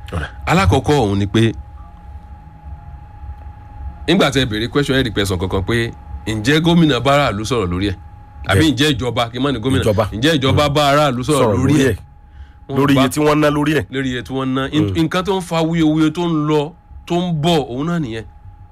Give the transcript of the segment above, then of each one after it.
alákọ̀ọ́kọ́ òun ni pé nígbà tẹ béèrè question ẹ̀ rìpẹ̀sán kankan pé ǹjẹ́ gómìnà bá aráàlú sọ̀rọ̀ lórí ẹ̀ àbí ǹjẹ́ ìjọba kí n má ní gómìnà Ìjọba. ǹjẹ́ ìjọba bá aráàlú sọ̀rọ̀ sọ̀rọ̀ lórí ẹ̀ Wọ́n lórí bá- iye tí wọ́n ná lórí ẹ̀ lórí iye tí wọ́n ná In- nǹkan tó ń fa wuyewuye tó ń lọ tó ń bọ̀ òun náà nìyẹn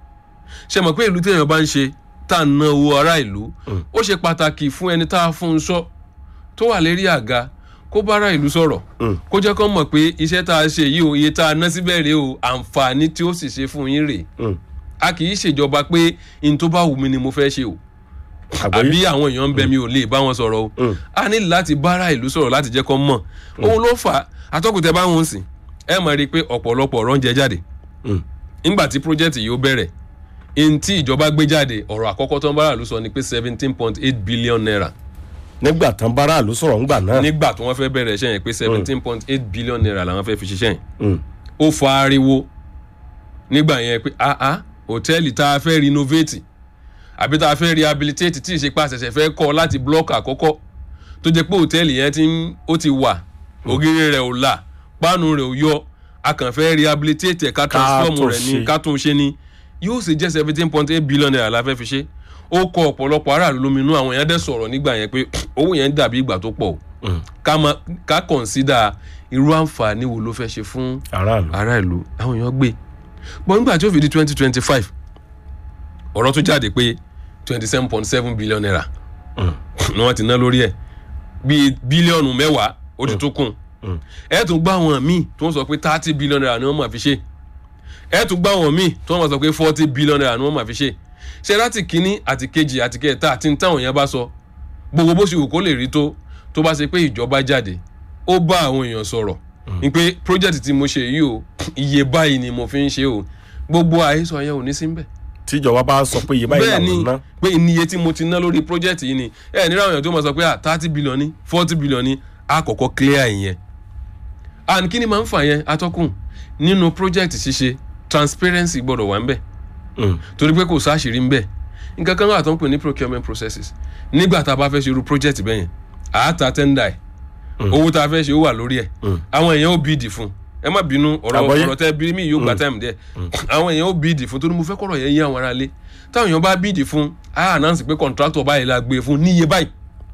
ṣe mọ̀ pé ìlú téèyàn bá ń ṣe tá à ń ná owó ará ìlú ó ṣe pàtàkì fún ẹni tá a fún un sọ tó wà lérí àga kó bá ará ìlú sọ̀rọ̀ kó jẹ́ kó mọ̀ pé iṣẹ́ tá a ṣe yìí o iye tá a ná síbẹ̀ rèé o àǹfààní tí ó sì ṣe fún yín rèé Mm. a kì í ṣèjọba pé n tó bá wù mí ni mo fẹ́ ṣe o àgbáyé àbí àwọn èèyàn ń bẹ mi ò lè bá wọn sọ̀rọ̀ o Mm. a ní láti bára ìlú sọ̀rọ̀ láti jẹ́ kó mọ̀ òun ló fà á atọ́kùtẹ̀ bá wọn sìn ẹ mọ̀ rí i pé ọ̀pọ̀lọpọ̀ ọ̀rọ̀ ń jẹ jáde Mm. nígbà tí project yìí ó bẹ̀rẹ̀ n tí ìjọba gbé jáde ọ̀rọ̀ àkọ́kọ́ tó ń bára ìlú sọ ni pé seventeen point eight billion naira nígbà tán bára ló sọ̀rọ̀ ńgbà náà nígbà tí wọ́n fẹ́ bẹ̀rẹ̀ iṣẹ́ yẹn pé seventeen point eight billion naira làwọn fẹ́ fi ṣiṣẹ́ yẹn Mm. ó fa ariwo nígbà yẹn pé ah ah hòtẹ́ẹ̀lì tá a fẹ́ renovate àbí tá a fẹ́ rehabilitate tí ìṣepá ṣẹ̀ṣẹ̀ fẹ́ kọ́ láti blọ́ọ̀kì àkọ́kọ́ tó jẹ́ pé hòtẹ́ẹ̀lì yẹn ti ń ó ti wà ògiri rẹ̀ ò là páànù rẹ̀ ò yọ a kàn fẹ́ rehabilitate ẹ̀ ká transform tún rẹ̀ ní ṣe. ká tún ṣe ni yóò sì jẹ́ seventeen point eight billion naira la fẹ́ fi ṣe ó kọ ọ̀pọ̀lọpọ̀ aráàlú lóminú àwọn èèyàn dẹ̀ sọ̀rọ̀ nígbà yẹn pé owó yẹn dàbí ìgbà tó pọ̀ o Mm. ká máa ká consider irú àǹfààní wo ló fẹ́ ṣe fún aráàlú ará ìlú àwọn èèyàn gbé bọ́n nígbà tí ó fi di twenty twenty five ọ̀rọ̀ tó jáde pé twenty seven point seven billion naira Mm. ni wọ́n ti ná lórí ẹ̀ bíi bílíọ̀nù mẹ́wàá ó ti tún kùn Mm. ẹ̀ tún gbá àwọn míì tó ń sọ pé thirty billion naira ni wọ́n máa fi ṣe ẹ̀ tún gbá àwọn míì tó ń máa sọ pé forty billion naira ni wọ́n máa fi ṣe ṣe láti kínní àti kejì àti kẹta àti táwọn èèyàn bá sọ gbogbo bó ṣe wù kó lè rí tó tó bá ṣe pé ìjọba jáde ó bá àwọn èèyàn sọ̀rọ̀ ní pé project tí mo ṣe yìí o iye báyìí ni mo fi ń ṣe o gbogbo àhesọ yẹn ò ní sí ń bẹ̀ tíjọba bá sọ pé iye báyìí bẹ́ẹ̀ ni làwọn ná pé iye tí mo ti ná lórí project yìí ni ẹ ní àwọn èèyàn tó máa sọ pé ah thirty billion ni forty billion ni a kọ́kọ́ clear ìyẹn and kí ni máa ń fà yẹn atọ́kùn nínú project ṣíṣe transparency gbọ́dọ̀ wà ń bẹ̀ Mm. torí pé kò sáṣìírí ń bẹ̀ nǹkan kan wà tó ń pè ní procurement processes nígbà tá a bá fẹ́ ṣe irú project bẹ́ẹ̀ yẹn à á ta tender ẹ̀ owó tá a fẹ́ ṣe ó wà lórí ẹ̀ Mm. àwọn èèyàn ó bíìdì fún un ẹ má bínú ọ̀rọ̀ Àgbọ́yé. ọ̀rọ̀ tẹ́ bí mi yóò gba time díẹ̀ àwọn èèyàn ó bíìdì fún torí mo fẹ́ kọ̀rọ̀ yẹn yé àwọn ará ilé táwọn èèyàn bá bíìdì fún á announce pé contractor báyìí la gbé fún níye báyìí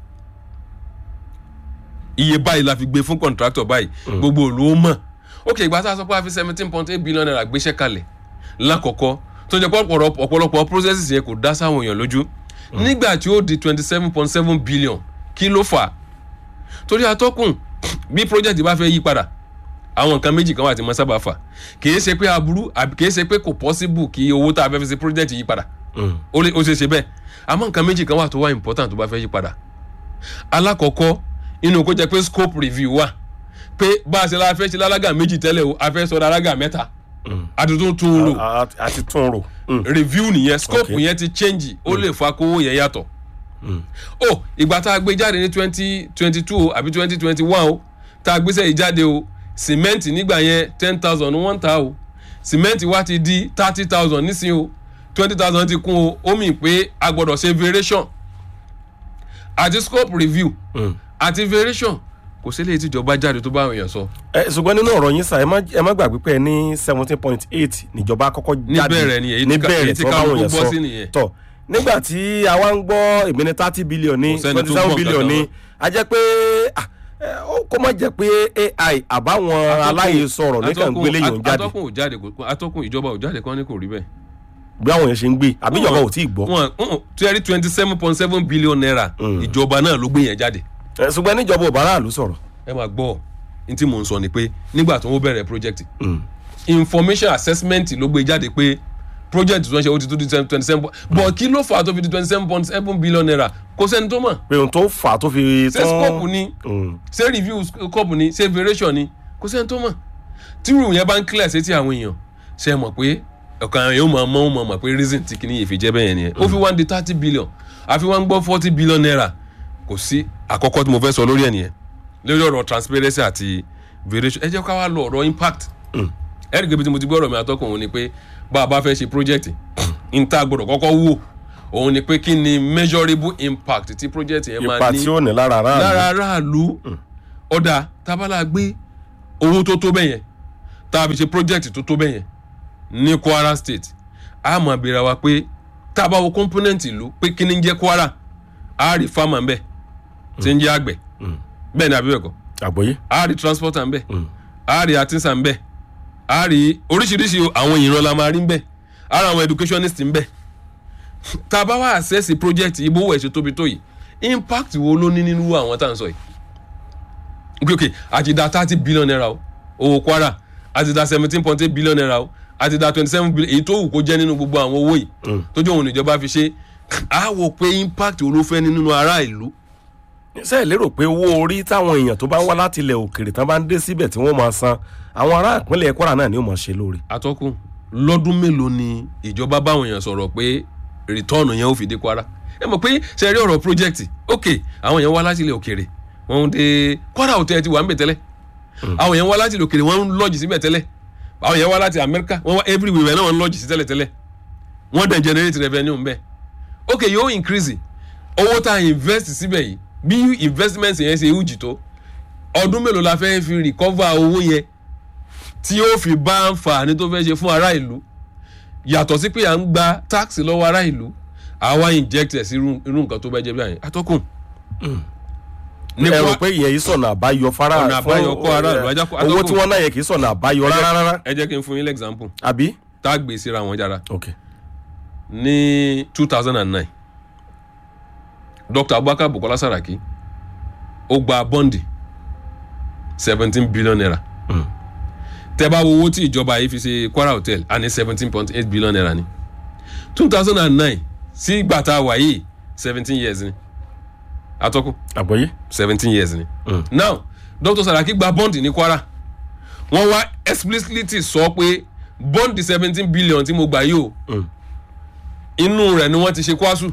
iye báyìí la fi gbé fún contractor báyìí gbogbo òlu ó mọ̀ ok ìgbà tá a sọ pé a fi seventeen point eight billion naira gbéṣẹ́ kalẹ̀ lákọ̀ọ́kọ́ tó jẹ́ pé ọ̀pọ̀lọpọ̀ ọ̀pọ̀lọpọ̀ processes yẹn kò dá sáwọn èèyàn lójú nígbà tí ó di twenty seven point seven billion kí ló fà á torí atọ́kùn bí project bá fẹ́ yí padà àwọn nǹkan méjì kan wà tí mo sábà fà kìí ṣe pé aburú àbí kìí ṣe pé kò possible kí owó tá a fẹ́ fi ṣe project yí padà Mm. ó lè ó ṣe ṣe bẹ́ẹ̀ àmọ́ nǹkan méjì kan wà tó wà important tó bá fẹ́ yí padà alákọ̀ọ́kọ́ inú kó jẹ́ pé scope review wà pé bá a ṣe la fẹ́ ṣe lálágà méjì tẹ́lẹ̀ o a fẹ́ sọ lálágà mẹ́ta Mm. àtúntún tún rò A- a- a ti tún rò Mm. review nìyẹn scope Okay. yẹn ti change ó lè fa kówó yẹn yàtọ̀ Mm. o ìgbà tá a gbé jáde ní twenty twenty two àbí twenty twenty one o tá a gbéṣẹ́ yìí jáde o sìmẹ́ǹtì nígbà yẹn ten thousand ni wọ́n ń ta o sìmẹ́ǹtì wa ti di thirty thousand nísìnyí o twenty thousand ti kún o ó mì pé a gbọ́dọ̀ ṣe variation àti scope review Mm. àti variation kò sí eléyìí tíjọba jáde tó bá àwọn èèyàn sọ ẹ ṣùgbọ́n nínú ọ̀rọ̀ yín sà ẹ má ẹ má gbàgbé pé ẹ ní seventeen point eight níjọba kọ́kọ́ jáde Níbẹ̀rẹ̀ ni, èyí tí ká- èyí tí tí wọ́n bá káwọn wọ̀nyẹn kó bọ́ sọ. sí nìyẹn. tọ̀ nígbà tí àwa ń gbọ́ èmi ní thirty billion ní Kò sẹ́ni twenty tó seven gbọ́ billion nǹkan ní kan a jẹ́ pé ah, ẹ, ó- kó má jẹ́ pé ai àbáwọn aláyè sọ̀rọ̀ nìkan Atọ́kùn- gbélé yòó jáde atọ́kùn ò jáde kò- atọ́kùn ìjọba ò jáde kán ní kò rí bẹ́ẹ̀ bí àwọn yẹn ṣe ń gbé àbí ìjọba ò tí ì gbọ́ wọn wọn tí ẹ rí twenty seven point seven billion naira ìjọba náà ló gbé yẹn jáde Ẹ, ṣùgbọ́n níjọba ò bá aráàlú sọ̀rọ̀ ẹ máa gbọ́ ní tí mò ń sọ ni pé nígbà tó ń bẹ̀rẹ̀ project Mm. information assessment ló gbé jáde pé project tó ń ṣe ó ti tó di twenty seven but kí ló fà á tó fi di twenty seven point seven billion naira kò sẹ́ni tó mọ̀ pé ohun tó fà á tó fi ṣé scope ni Mm. ṣé review scope ni ṣé variation ni kò sẹ́ni tó mọ̀ tí rúùmù yẹn bá ń clear sétí àwọn èèyàn ṣe é mọ̀ pé ọ̀kan àwọn yóò máa mọ̀ ó máa mọ̀ pé reason tí kìíní yìí fi jẹ́ bẹ́ẹ̀ yẹn nìyẹn ó fi wá ń di thirty billion àfi wá ń gbọ́ forty billion naira kò sí àkọ́kọ́ tí mo fẹ́ sọ lórí ẹ̀ nìyẹn lórí ọ̀rọ̀ transparency àti variation ẹ jẹ́ ká wá lọ ọ̀rọ̀ impact ẹ rí i pé bí tí mo ti gbọ́ ọ̀rọ̀ mi àtọ́kùn òun ni pé bá a bá fẹ́ ṣe project n ta gbọ́dọ̀ kọ́kọ́ wò òun ni pé kí ni measurable impact tí project yẹn máa ipa ní tí ó ní lára aráàlú lára aráàlú ọ̀dà tábàlà gbé owó tó tó bẹ́yẹn tá a fi ṣe project tó tó bẹ́yẹn ní kwara state a mọ̀ béèrè wa pé tá a bá wo component ìlú pé kí ni ń jẹ́ kwara a rí farmer ń bẹ̀ tí ń jẹ́ àgbẹ̀ bẹ́ẹ̀ ni àbí bẹ́ẹ̀ kọ́ àgbọ̀yé a rí transporter ń bẹ̀ a rí artisan ń bẹ̀ a rí oríṣiríṣi àwọn ìran la máa rí ń bẹ̀ a rí àwọn educationist ń bẹ̀ tá a bá wá access project ibo owó ẹ̀ ṣe tóbi tó yìí impact wo ló ní nínú àwọn tá à ń sọ yìí ok ok àti da thirty billion naira o owó kwara àti da seventeen point eight billion naira o àti da twenty seven billion èyí tó wù kó jẹ́ nínú gbogbo àwọn owó yìí tó jẹ́ òun ìjọba fi ṣe á wò pé impact wo ló fẹ́ ní nínú ará ìlú ṣé ẹ lérò pé owó orí táwọn èèyàn tó bá ń wá láti ilẹ̀ òkèrè tán bá ń dé síbẹ̀ tí wọ́n máa san àwọn ará ìpínlẹ̀ kwara náà ni ó máa ṣe lóore. atọ́kùn lọ́dún mélòó ni ìjọba báwọn èèyàn sọ̀rọ̀ pé return yẹn ó fi dé kwara ẹ mọ̀ pé ṣe rí ọ̀rọ̀ project ok àwọn èèyàn wá láti ilẹ̀ òkèrè wọ́n ń dé kwara hotel ti wà ń bẹ̀ tẹ́lẹ̀ àwọn èèyàn wá láti ilẹ̀ òkèrè wọ́n ń lọ́ọ̀jì síbẹ̀ tẹ́lẹ̀ àwọn èèyàn wá láti amẹ́ríkà wọ́n wá everywhere náà wọ́n ń lọ́ọ̀jì sí tẹ́lẹ̀ tẹ́lẹ̀ wọ́n dẹ̀ generate revenue ń bẹ̀ ok yóò increase owó tá a invest síbẹ̀ yìí bí investment yẹn ṣe huge tó ọdún mélòó la fẹ́ fi recover owó yẹn tí ó fi bá àǹfààní tó fẹ́ ṣe fún ará ìlú yàtọ̀ sí pé à ń gba tax lọ́wọ́ ará ìlú àwa inject ẹ̀ sí irú irú nǹkan tó bá jẹ́ bí àyìn atọ́kùn. ẹ rò pé ìyẹn yìí sọ̀nà àbáyọ fara Ọ̀nà àbáyọ kọ́ ara ìlú, ajá kó- owó atọ́kùn. tí wọ́n náà yẹ kì í sọ̀nà àbáyọ rárá rárá ẹ jẹ́ kí n fún yín lẹ́gzámpù àbí. tá a gbé síra wọn jára ok ní two thousand and nine dr abubakar bukola saraki ó gba bọ́ǹdì seventeen billion naira tẹ́ bá wo owó tí ìjọba yìí fi ṣe kwara hotel a ní seventeen point eight billion naira ni two thousand and nine sí ìgbà tá a wà yìí seventeen years ni atọ́kùn àgbọ̀yé. seventeen years ni. Mm. now dr saraki gba bọ́ǹdì ní kwara wọ́n wá explicitly sọ pé bọ́ǹdì seventeen billion tí mo gbà yìí o Mm. inú rẹ̀ ni wọ́n ti ṣe kwasu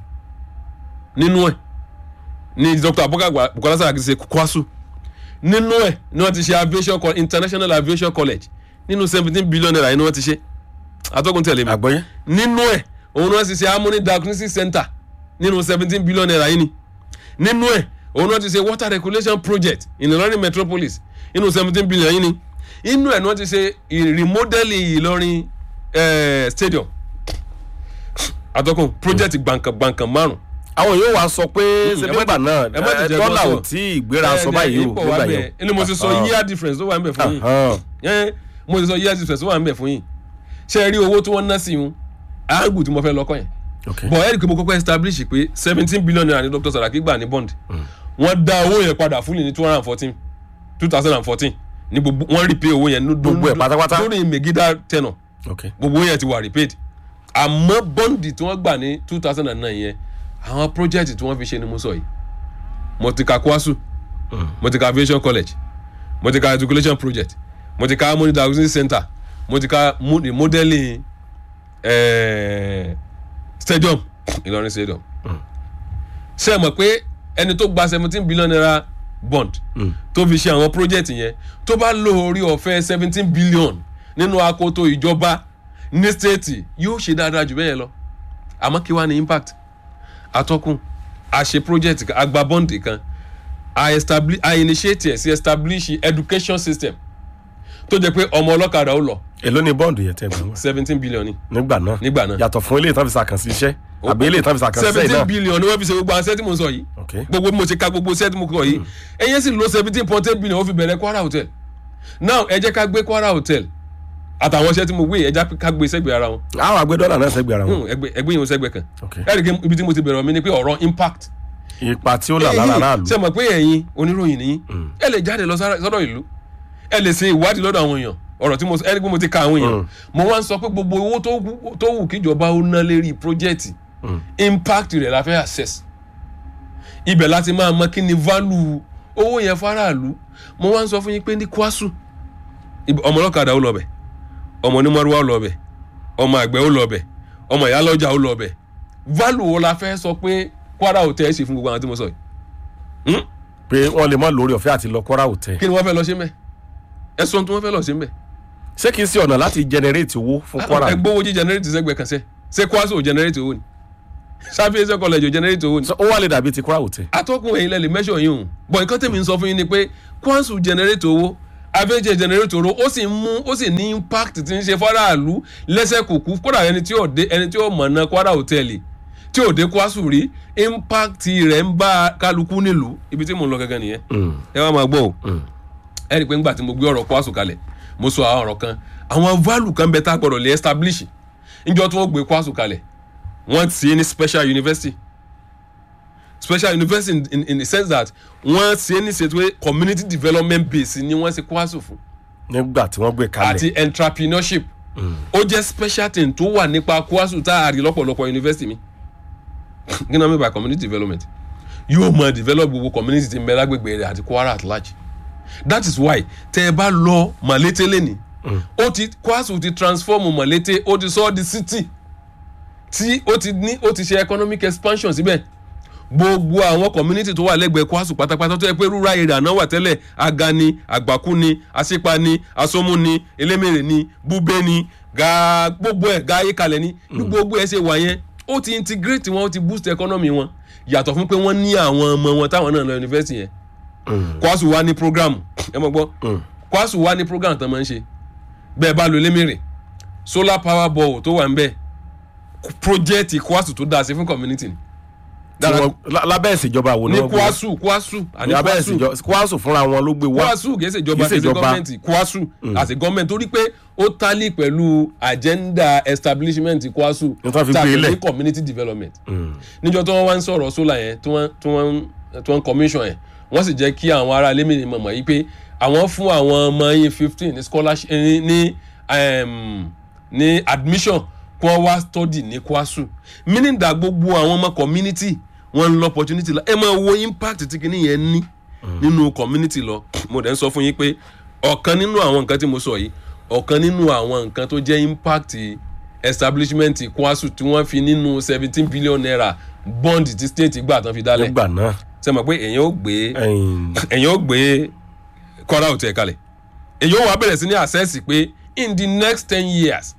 nínú ẹ̀ ni dr abubakar Gba- bukola saraki ṣe kwasu nínú ẹ̀ ni wọ́n ti ṣe aviation co- international aviation college nínú seventeen billion naira yìí ni wọ́n ti ṣe atọ́kùn tẹ̀lé mi àgbọ̀yé. nínú ẹ̀ òun náà ti ṣe harmony diagnosis center nínú seventeen billion naira yìí ni nínú ẹ̀ òun náà ti ṣe water regulation project in Ìlọrin metropolis nínú seventeen billion yìí ni inú ẹ̀ náà ti ṣe i- remodeling Ìlọrin eh, stadium àtọkùn project gbàǹkan gbàǹkan márùn àwọn yóò wá sọ pé ẹ má nígbà ti- náà ẹ má ti eh, jẹ dọ́là gbọ́sọ̀. ò tí ì gbéra sọ báyìí o ipò wà nígbà bẹ́ẹ̀ yẹn. ẹni mo ti sọ Ah, year difference tó wà ń bẹ̀ fún yín ah, yẹn mo ti sọ year difference tó wà ń bẹ̀ fún yín ṣe é rí owó tí wọ́n ná sí yín àágùn tí mo fẹ́ lọ́kọ̀ yẹn ok bọ̀ ẹ̀rí pé mo kọ́kọ́ establish pé seventeen billion naira ni dr saraki gbà ní bond wọ́n dá owó yẹn padà fúnni ní two hundred and fourteen two thousand and fourteen ní gbogbo wọ́n repay owó yẹn ní Gbogbo ẹ̀ pátápátá? lórí megida tenor ok gbogbo owó yẹn ti wà repaid àmọ́ bọ́ǹdì tí wọ́n gbà ní two thousand and nine yẹn àwọn project tí wọ́n fi ṣe ni mo sọ yìí mo ti ka kwasu mo ti ka aviation college mo ti ka education project mo ti ka harmony diagnosis center mo ti ka mo- remodeling eh, stadium Ìlọrin stadium ṣe é mọ̀ pé ẹni tó gba seventeen billion naira bond tó fi ṣe àwọn project yẹn tó bá lo orí ọ̀fẹ́ seventeen billion nínú akoto ìjọba ní stéètì yóò ṣe dáadáa jù bẹ́ẹ̀ lọ àmọ́ kí wàá ní impact atọ́kùn a ṣe project kan a gba bond kan a establish a initiate ẹ̀ sí establish education system tó jẹ́ pé ọmọ ọlọ́kadà ó lọ èló ni bọ́ǹdù yẹn tẹ́ gbà wọ́n seventeen billion ni nígbà náà nígbà náà yàtọ̀ fún eléyìí tán fi sàkànṣe iṣẹ́ àbí eléyìí tán fi sàkànṣe iṣẹ́ seventeen náà billion ni wọ́n fi ṣe gbogbo àwọn sẹ́tí mo sọ yìí ok gbogbo bí mo ṣe ka gbogbo sẹ́tí mo kọ yìí ẹ̀yẹ́ sì lo seventeen point eight billion ó fi bẹ̀rẹ̀ Kwara hotel now ẹ jẹ́ ká gbé Kwara hotel àtàwọn iṣẹ́ tí mo gbé yìí ẹ jẹ́ ká gbé sẹ́gbẹ̀ẹ́ ara wọn àwọn àgbẹ̀ dọ́là náà sẹ́gbẹ̀ẹ́ ara wọn Hmm, ẹgbẹ́ ẹgbẹ́ yìí ó sẹ́gbẹ̀ẹ́ kan ok ẹ̀rì kí ibi tí mo ti bẹ̀rẹ̀ mi ni pé ọ̀rọ̀ impact ipa tí ó là lára aráàlú ṣe mọ̀ pé ẹ̀yin oníròyìn nìyí ẹ lè jáde lọ sára- sọ́dọ̀ ìlú ẹ lè ṣe ìwádìí lọ́dọ̀ àwọn èèyàn ọ̀rọ̀ tí mo sọ ẹni pé mo ti ka àwọn èèyàn mo wá ń sọ pé gbogbo owó tó wù- tó wù kíjọba ó ná lérí project impact rẹ̀ la fẹ́ access ibẹ̀ láti máa mọ kí ni value owó yẹn faraàlú mo wá ń sọ fún yín pé ní kwasu ibi- ọmọ ọlọ́kadà ó lọ bẹ̀ ọmọ onímọ̀rúwá ó lọ bẹ̀ ọmọ àgbẹ̀ ó lọ bẹ̀ ọmọ ìyálọ́jà ó lọ bẹ̀ value wo la fẹ́ sọ pé Kwara hotel ṣe fún gbogbo àwọn tí mo sọ yìí Hmm? pé wọ́n lè má lórí ọ̀fẹ́ àti lọ Kwara hotel kí ni wọ́n fẹ́ lọ ṣe mẹ́ ẹ sọ ohun tí wọ́n fẹ́ lọ ṣe mẹ́ ṣé kìí ṣe ọ̀nà láti generate owó fún Kwara ẹ gbówó jí generate sẹ́gbẹ̀ẹ́ kan sẹ́ ṣé kwasu ò generate owó ni sáfíẹ́sẹ̀ college ò generate owó ni So, ó wà lè dàbí ti Kwara hotel atọ́kùn ẹ̀yin lẹ́lẹ̀ mẹ́sọ̀ yín o bọ̀ nǹkan tẹ̀mí ń sọ fún yín ni pé kwasu generate owó afẹ́jẹ̀ generator ó sì ń mú ó sì ní impact tí ń ṣe fọ́ráàlú lẹ́sẹ̀ kùkú kódà ẹni tí ò dé ẹni tí ò mọ̀nà Kwara hòtẹ́ẹ̀lì tí ò dé Kwasu rí impact rẹ̀ ń bá kálukú nílùú ibi tí mò ń lọ gẹ́gẹ́ nìyẹn ẹ wá máa gbọ́ o ẹ rí i pé ńgbà tí mo gbé ọ̀rọ̀ Kwasu kalẹ̀ mo sọ àwọn ọ̀rọ̀ kan àwọn value kan bẹ tá a gbọ́dọ̀ lè establish níjọ́ tí wọ́n gbé Kwasu kalẹ̀ wọ́n ti ní special university special university in, in, in the sense that wọ́n ṣe ní ṣètò pé community development base ni wọ́n ṣe Kwasu fún nígbà tí wọ́n gbé kalẹ̀ àti entrepreneurship ó jẹ́ special thing tó wà nípa Kwasu tá a rí lọ́pọ̀lọpọ̀ university mi kí ni wọ́n mean by community development yóò mọ develop gbogbo community tí ń bẹ lágbègbè rẹ̀ àti Kwara at large that is why tẹ́ ẹ bá lọ Malete lẹ́ni ó ti Kwasu ti transform Malete ó ti sọ ọ́ di city tí ó ti ní ó ti ṣe economic expansion síbẹ̀ gbogbo àwọn community tó wà lẹ́gbẹ̀ẹ́ Kwasu pátápátá tó yẹ pé rural area náà wà tẹ́lẹ̀ aga ni àgbàkú ni àṣepa ni asómú ni elémèrè ni búbé ni ga gbogbo ẹ̀ ga ayékalẹ̀ ni bí gbogbo ẹ̀ ṣe wà yẹn ó ti integrate wọn ó ti boost economy wọn yàtọ̀ fún pé wọ́n ní àwọn ọmọ wọn táwọn náà lọ university yẹn Kwasu wá ní program ẹ mọ̀ gbọ́ Kwasu wá ní program tán máa ń ṣe bẹ́ẹ̀ bá lo elémèrè solar power ball tó wà ń bẹ̀ project Kwasu tó dáa sí fún community ni tí wọ́n lá- lábẹ́ ìṣèjọba wo ni ní wọ́n gbé Kwasu Kwasu àní lábẹ́ Kwasu ìṣèjọba Kwasu fúnra wọn ló gbé wá Kwasu kìí ṣe ìjọba Kìí ṣe kìí ṣe ìjọba. gọ́ọ̀mẹ̀ntì Kwasu as a government torí pé ó tálí pẹ̀lú agenda establishment Kwasu Ní tí wọ́n fi tá a gbé pè lẹ̀. ní community development níjọ́ tí wọ́n wá ń sọ̀rọ̀ solar yẹn tí wọ́n tí wọ́n tí wọ́n commission yẹn wọ́n sì jẹ́ kí àwọn ará ilé mìíràn mọ̀ yìí pé àwọn fún àwọn ọmọ yín fifteen ní scholarship ní ní um, ní admission kí wọ́n wá study ní Kwasu meaning that gbogbo àwọn ọmọ community wọ́n ń lọ opportunity la ẹ máa wo impact tí kìíní yẹn ní nínú community lọ mo dẹ̀ ń sọ fún yín pé ọ̀kan nínú àwọn nǹkan tí mo sọ yìí ọ̀kan nínú àwọn nǹkan tó jẹ́ impact establishment Kwasu tí wọ́n fi nínú seventeen billion naira bond tí state gbà tán fi dálẹ̀ nígbà náà ṣe mọ̀ pé èèyàn ó gbé ẹ̀yìn èèyàn ó gbé Kwara Hotel kalẹ̀ èèyàn ó wá bẹ̀rẹ̀ sí ní access pé in the next ten years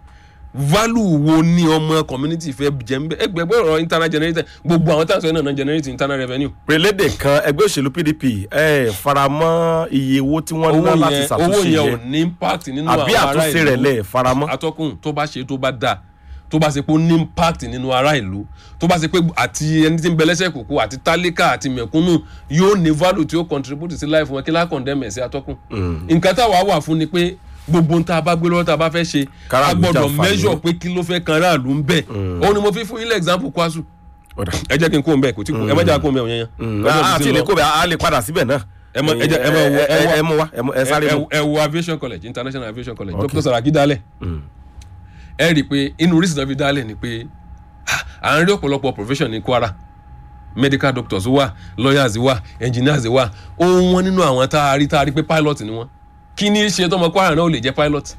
value wo ni ọmọ community fẹ́ jẹ́ ń bẹ́ ẹgbẹ̀gbẹ́ ọ̀rọ̀ internal generator gbogbo àwọn táwọn sọ náà náà generate internal revenue pélédè kan ẹgbẹ́ òṣèlú PDP ẹ faramọ́ iye owó tí wọ́n ná owó láti yẹn owó ṣàtúnṣe yẹn ò yẹn ní impact nínú àbí àwọn ará àtúnṣe rẹ̀ ìlú lẹ̀ faramọ́ atọ́kùn tó bá ṣe tó bá dáa tó bá ṣe pé ó ní impact nínú ará ìlú tó bá ṣe pé àti ẹni tí ń bẹ lẹ́sẹ̀ kòkó àti tálíkà àti mẹ̀kúnnù yóò ní value tí ó contribute sí life wọn kí lá condemn ẹ̀ sí atọ́kùn nǹkan táwa wà fún ni pé gbogbo ń tá a bá gbé lọ́wọ́ tá a bá fẹ́ ṣe a Káràlú gbọ́dọ̀ jàǹfààní. measure pé kí ló fẹ́ kan aráàlú ń bẹ̀ òun ni mo fi fún yín lẹ́ example Kwasu Ọ̀dà. ẹ jẹ́ kí n kó ń bẹ̀ kò tí kò ẹ má jẹ́ kó ń bẹ̀ òun yẹn Mm, yẹn a- àti ilé kóbẹ̀ a lè padà síbẹ̀ náà Ẹ mọ- ẹ jẹ́- ẹ mọ wo- ẹ ẹ wá- ẹ mú wa ẹ mú- ẹ sáré ẹ mú. ẹ wo aviation college international aviation college Okay. Dr. Saraki dálẹ̀ Mm. ẹ rí i pé inú oríṣi náà fi dálẹ̀ ni pé ah, à ń rí ọ̀pọ̀lọpọ̀ profession ní Kwara medical doctors wà lawyers wà engineers wà ohun wọn nínú àwọn tá a rí tá a rí pé pilot ni wọn kí ni í ṣe tọmọ Kwara náà ò lè jẹ́ pilot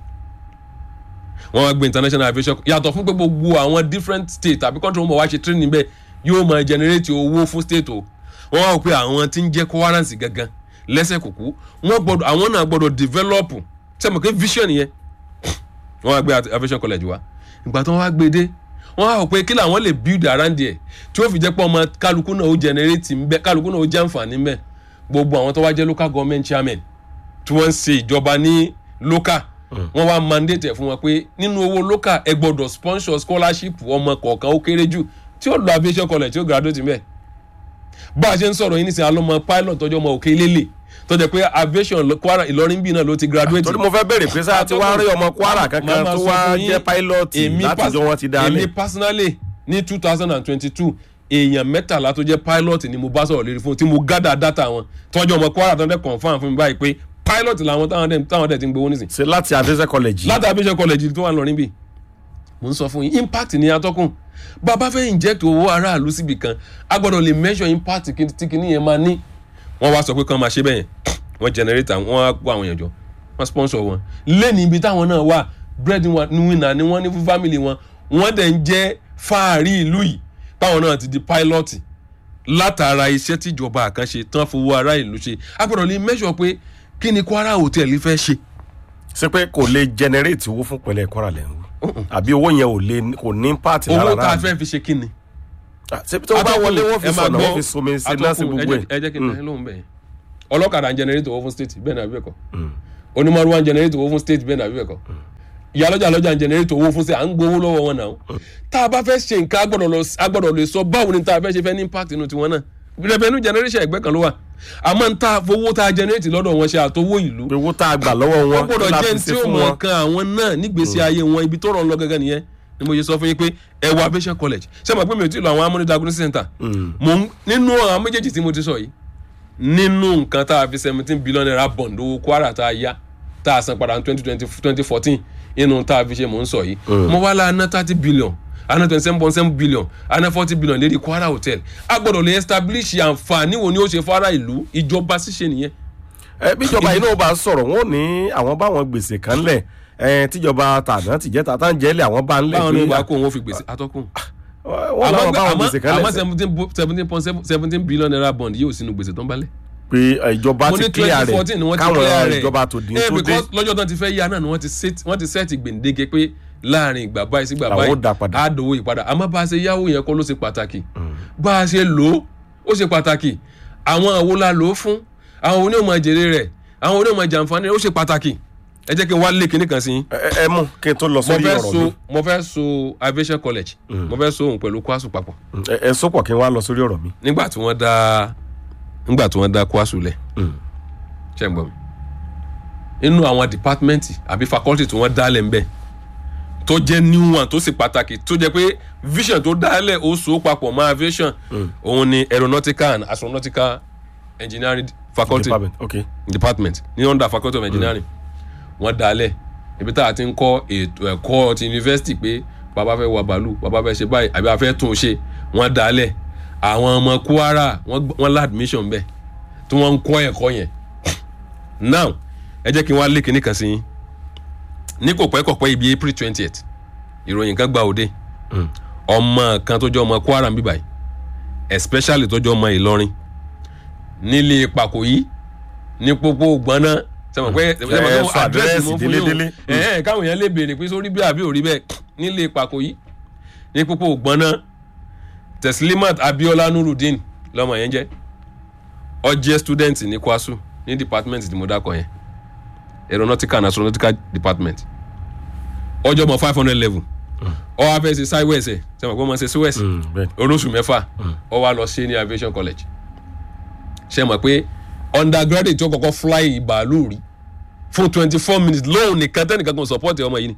wọ́n wá gbé international aviation yàtọ̀ fún pé gbogbo àwọn different state àbí country wọn bọ̀ wá ṣe training bẹ́ẹ̀ yóò máa generate owó fún state o wọ́n wá wò pé àwọn tí ń jẹ́ Kwaransi gangan lẹ́sẹ̀ kùkú wọ́n gbọ́dọ̀ àwọn náà gbọ́dọ̀ develop sẹ́mi pé vision yẹn wọ́n wá gbé at- aviation college wa ìgbà tí wọ́n wá gbé dé wọ́n wá wò pé kí làwọn lè build around there tí ó fi jẹ́ pé ọmọ kálukú náà ó generate ń bẹ kálukú náà ó jẹ́ àǹfààní ń bẹ gbogbo àwọn tó wá jẹ́ local government chairman tí wọ́n ń ṣe ìjọba ní local wọ́n wá mandate ẹ̀ fún wọn pé nínú owó local ẹ gbọ́dọ̀ sponsor scholarship ọmọ kọ̀ọ̀kan ó kéré jù tí ó lọ aviation college tí ó graduate mbẹ̀ bá a ṣe ń sọ̀rọ̀ yìí nísìnyí alọ́mọ pilot tọ́jú ọmọ òkè lélẹ̀ tó jẹ́ pé aviation lọ- Kwara Ìlọrin bíi náà ló ti graduate torí mo fẹ́ bèrè pé sáà tí wàá rí ọmọ Kwara kankan Màá máa tó sọ wá fún yín, jẹ́ pilọ́ọ̀tì èmi látijọ́ pas- wọn ti dá èmi lẹ̀. personally ní two thousand and twenty-two èèyàn mẹ́tàlá tó jẹ́ pilot ni mo bá sọ̀rọ̀ lérí fún tí mo gather data wọn tọ́jú ọmọ Kwara tó ń dẹ́ confam fún mi báyìí pé pilot làwọn táwọn dẹ̀ táwọn dẹ̀ ti ń gbowó nísìn ṣe láti Adéṣẹ́ college. láti aviation college tó wà lọ́rin bì mo ń sọ fún yín impact ní atọ́kùn bàbá fẹ́ inject owó aráàlú síbi kan a gbọ́dọ̀ lè measure impact kí- tí kìíní yẹn máa ní wọ́n wá sọ pé kán máa ṣe bẹ́ẹ̀ yẹn wọ́n generator wọ́n á kó àwọn èèyàn jọ wọ́n sponsor wọn lẹ́ni ibi táwọn náà wà bread winner ni wọ́n ní fún family wọn wọ́n dẹ̀ ń jẹ́ fáàrí ìlú yìí báwọn náà ti di pilot látara iṣẹ́ tíjọba àkànṣe tán fowó ará ìlú ṣe a gbọ́dọ̀ lè measure pé kí ni Kwara hotel fẹ́ ṣe ṣe pé kò lè generate owó fún pẹ̀lẹ́ Kwara lẹ́hìn àbí owó yẹn ò lè kò ní impact lára owó tá a rà fẹ́ fi ṣe kí ni. ṣe tó bá wọlé wọ́n fi ẹ máa sọ̀nà gbọ́, wọ́n fi somi sí náà sí atọ́kùn, gbogbo ẹ jẹ́- ẹ jẹ́ kí n tẹ́ lóhùn bẹ́ẹ̀ ọlọ́kadà ń generate owó fún state bẹ́ẹ̀ ni àbí ẹ̀kọ́ onímọ̀rúwá ń generate owó fún state bẹ́ẹ̀ nàbí bẹ́ẹ̀ kọ́ ìyá lọ́jà lọ́jà ń generate owó fún state à ń gbowó lọ́wọ́ wọn náà tá a bá fẹ́ ṣe nǹkan a gbọ́dọ̀ lọ- a gbọ́dọ̀ lè sọ báwo ni tá a fẹ́ ṣe fẹ́ ní impact inú tiwọn náà revenue generation ẹgbẹ́ kan ló wà àmọ́ n ta fowó tá a generate lọ́dọ̀ wọn ṣe àtọwọ́ ìlú pé owó tá a gbà lọ́wọ́ wọn wọ́n gbọ́dọ̀ la jẹ́ fi ní ṣe tí ó fún mọ̀ wọn. kan àwọn náà nígbèsí ayé wọn ibi tó rọ̀ ń lọ gẹ́gẹ́ nìyẹn ni mo ṣe sọ fún yín pé ẹ wọ aviation college ṣé mo pé mi ò tí ì lọ àwọn amúnidá diagnostic center mo ń nínú àwọn méjèèjì tí mo ti sọ yìí nínú nǹkan tá a fi seventeen billion naira bond owó kwara tá a yá tá a san padà ní twenty twenty twenty fourteen inú tá a fi ṣe mò ń sọ yìí mo wá la ná thirty billion ana twenty seven point seven billion ana forty billion lérí kwara hotel a gbọ́dọ̀ lè establish àǹfààní wo ni ó ṣe fara ìlú ìjọba ṣíṣe nìyẹn ẹ bíjọba yìí náà bá sọ̀rọ̀ wọn ò ní àwọn báwọn gbèsè kan lẹ̀ ẹ tíjọba tàná tìjẹ́ tàtà ń jẹ́lẹ̀ àwọn bá ń lẹ̀ báwọn ní pé ìgbà kó wọn fi gbèsè atọ́kùn wọ́n làwọn báwọn gbèsè kan àmọ́ lẹ̀ seventeen seventeen point seventeen billion naira bond yóò sínú gbèsè tó ń balẹ̀. pé ìjọba mo ti ní clear twenty rẹ̀ fourteen ni wọ́n ti clear káwọn rẹ̀ ìjọba tó dín Eh, tó dé because lọ́jọ́ tán ti fẹ́ yá náà ni wọ́n ti set wọ́n ti set gbèǹdéke pé láàrin ìgbà báyìí sí ìgbà Làwọn báyìí ó dá padà. á dòwó ìpadà àmọ́ bá a ṣe yáwó yẹn kọ́ ló ṣe pàtàkì bá a ṣe lò ó ó ṣe pàtàkì àwọn àwo la lò ó fún àwọn onímọ̀ jèrè rẹ̀ àwọn onímọ̀ jàǹfààní rẹ̀ ó ṣe pàtàkì ẹ jẹ́ kí n wá lé kinní kan sí yín ẹ ẹ mú kí n tó lọ mo sórí fẹ́ ọ̀rọ̀ so mi mo fẹ́ so aviation college mo fẹ́ so òun pẹ̀lú kwasu papọ̀ ẹ ẹ sọ́pọ̀ kí n wá lọ sórí ọ̀rọ̀ mi. nígbà tí wọ́n dá nígbà tí wọ́n dá kwasu lẹ̀ ṣe ń gbọ́ mi inú àwọn dìpátímẹ́ǹtì àbí fakọ́lítì tí wọ́n dálẹ̀ ń bẹ̀ tó jẹ́ new one tó sì pàtàkì tó jẹ́ pé vision tó dálẹ̀ ó so papọ̀ mọ́ aviation òun ni aeronautical and astronautical engineering faculty department ok department ní under faculty of engineering wọ́n dalẹ̀ ibi tá a ti ń kọ́ ètò ẹ̀kọ́ ti university pé bàbá fẹ́ wà bàálù bàbá fẹ́ ṣe báyìí àbí a fẹ́ tún un ṣe wọ́n dalẹ̀ àwọn ọmọ kwara wọ́n gb- wọ́n lá admission bẹ́ẹ̀ tí wọ́n ń kọ́ ẹ̀kọ́ yẹn now ẹ jẹ́ kí n wá lé kinní kan sí yín ní kò pẹ́ kò pẹ́ ibi april twentieth ìròyìn kan gba òde ọmọ kan tó jẹ́ ọmọ kwara ń bíbáyìí especially tó jẹ́ ọmọ ìlọrin nílé pàkóyí ní pópó gbọ́ná sẹ́wọ̀n pé Ẹ sọ àdírẹ́sì délédélé. ẹ̀ẹ́n káwọn èèyàn lè béèrè pé sórí bí àbí òrí bẹ́ẹ̀ nílé pàkóyí ní pópó gbọ́ná teslimat abiola nurudeen lọ́mọ yẹn jẹ́ ó jẹ́ student ní kwasu ní department tí mo dákọ̀ yẹn aeronautical and astronautical department ọjọ́ mọ̀ five hundred level ó wá fẹ́ ṣe siwes ẹ̀ sẹ́wọ̀n pé wọ́n ṣe siwes bẹ́ẹ̀ olóṣù mẹ́fà ó wá lọ sí ní aviation college ṣe mọ̀ pé undergraduate tó kọ́kọ́ fly bàálù rí fún twenty four minutes lóun nìkan tẹ́nìkan kan support ọmọ yìí ni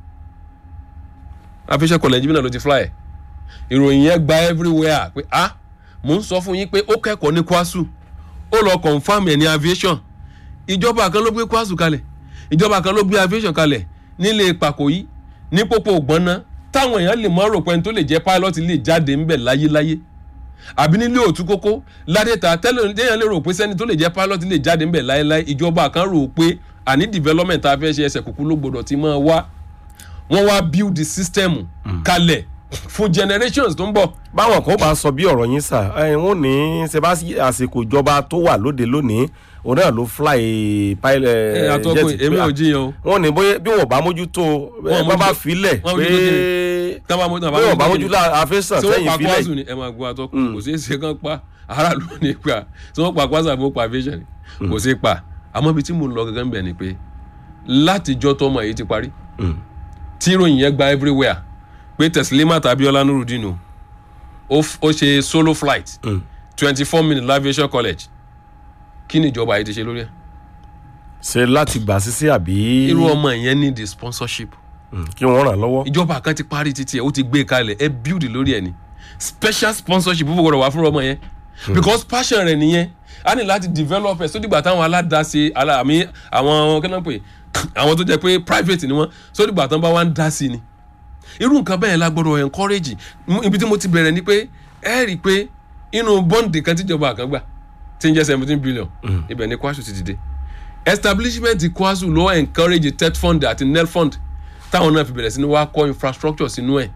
aviation college bí náà ló ti fly ẹ̀ ìròyìn yẹn gba everywhere pé ah mò ń sọ fún yín pé ó kẹ́kọ̀ọ́ ní kwasu ó lọ confam ẹ̀ ní aviation ìjọba kan ló gbé kwasu kalẹ̀ ìjọba kan ló gbé aviation kalẹ̀ nílé pàkóyí ní pópó ògbọ́nná táwọn èèyàn lè mọ́ rò pé ẹni tó lè jẹ́ pilot lè jáde ńbẹ̀ láyéláyé àbí nílé òtún kókó ládẹ́ta tẹ́lẹ̀ téèyàn lè rò pé sẹ́ni tó lè jẹ́ pilot lè jáde ńbẹ̀ láyéláyé ìjọba kan rò pé àní development tá a fẹ́ ṣe ẹsẹ̀ kúkú ló gbọdọ̀ ti máa wá wọ́n wá build the system kalẹ̀ fún generations tó ń bọ̀ báwọn kan bá sọ bí ọ̀rọ̀ yín sà ẹ wọ́n ní ṣe bá sí àsìkò ìjọba tó wà lóde lónìí òun náà ló fly pilot ẹ àtọkùn èmi ò jiyàn o wọ́n ní bóyá bí wọ́n bá mójútó ẹ bá bá mójútó- filẹ̀ wọ́n pé mójútó tábà mọ́ tábà bí wọ́n bá mọ́ mójútó àfẹ́sàn tí wọ́n sẹ́yìn pa filẹ̀ kwasu ni ẹ máa gbọ́ àtọkùn kò sí èsì kan pa aráàlú ní pa tí wọ́n pa kwasu àbí wọ́n pa aviation ni kò sí pa àmọ́ ibi tí mo lọ gẹ́gẹ́ ń bẹ̀ ni pé látijọ́ tọmọ yìí ti parí tí ìròyìn yẹn gba everywhere pé teslimat abiola nurudeen o ó f- ó ṣe solo flight twenty four minutes aviation college kí ni ìjọba yìí ti ṣe lórí ẹ̀ ṣe láti gbà sísí àbí irú ọmọ yẹn ní the sponsorship Mm, kí wọ́n ràn lọ́wọ́ ìjọba kan ti parí títí ẹ ó ti gbé kalẹ̀ ẹ build lórí ẹ ni special sponsorship ó gbọdọ̀ wá fún ọmọ yẹn because passion rẹ nìyẹn a ní láti develop ẹ sódìgbà táwọn aládàáṣe aláàmì àwọn kí náà pè àwọn tó jẹ pé private ni wọn sódìgbà tán bá wá ń dá sí ni irú nǹkan bẹ́ẹ̀ la gbọdọ̀ encourage Mú- ibi tí mo ti bẹ̀rẹ̀ ni pé ẹ rí i pé inú bọ́ǹdì kan tíjọba kan gbà tí ń jẹ́ seventeen billion ibẹ̀ ni kwasu ti dìde establishment kwasu ló encourage tet fund àti nel fund táwọn náà fi bẹ̀rẹ̀ sí ni wá kọ́ infrastructure sínú ẹ̀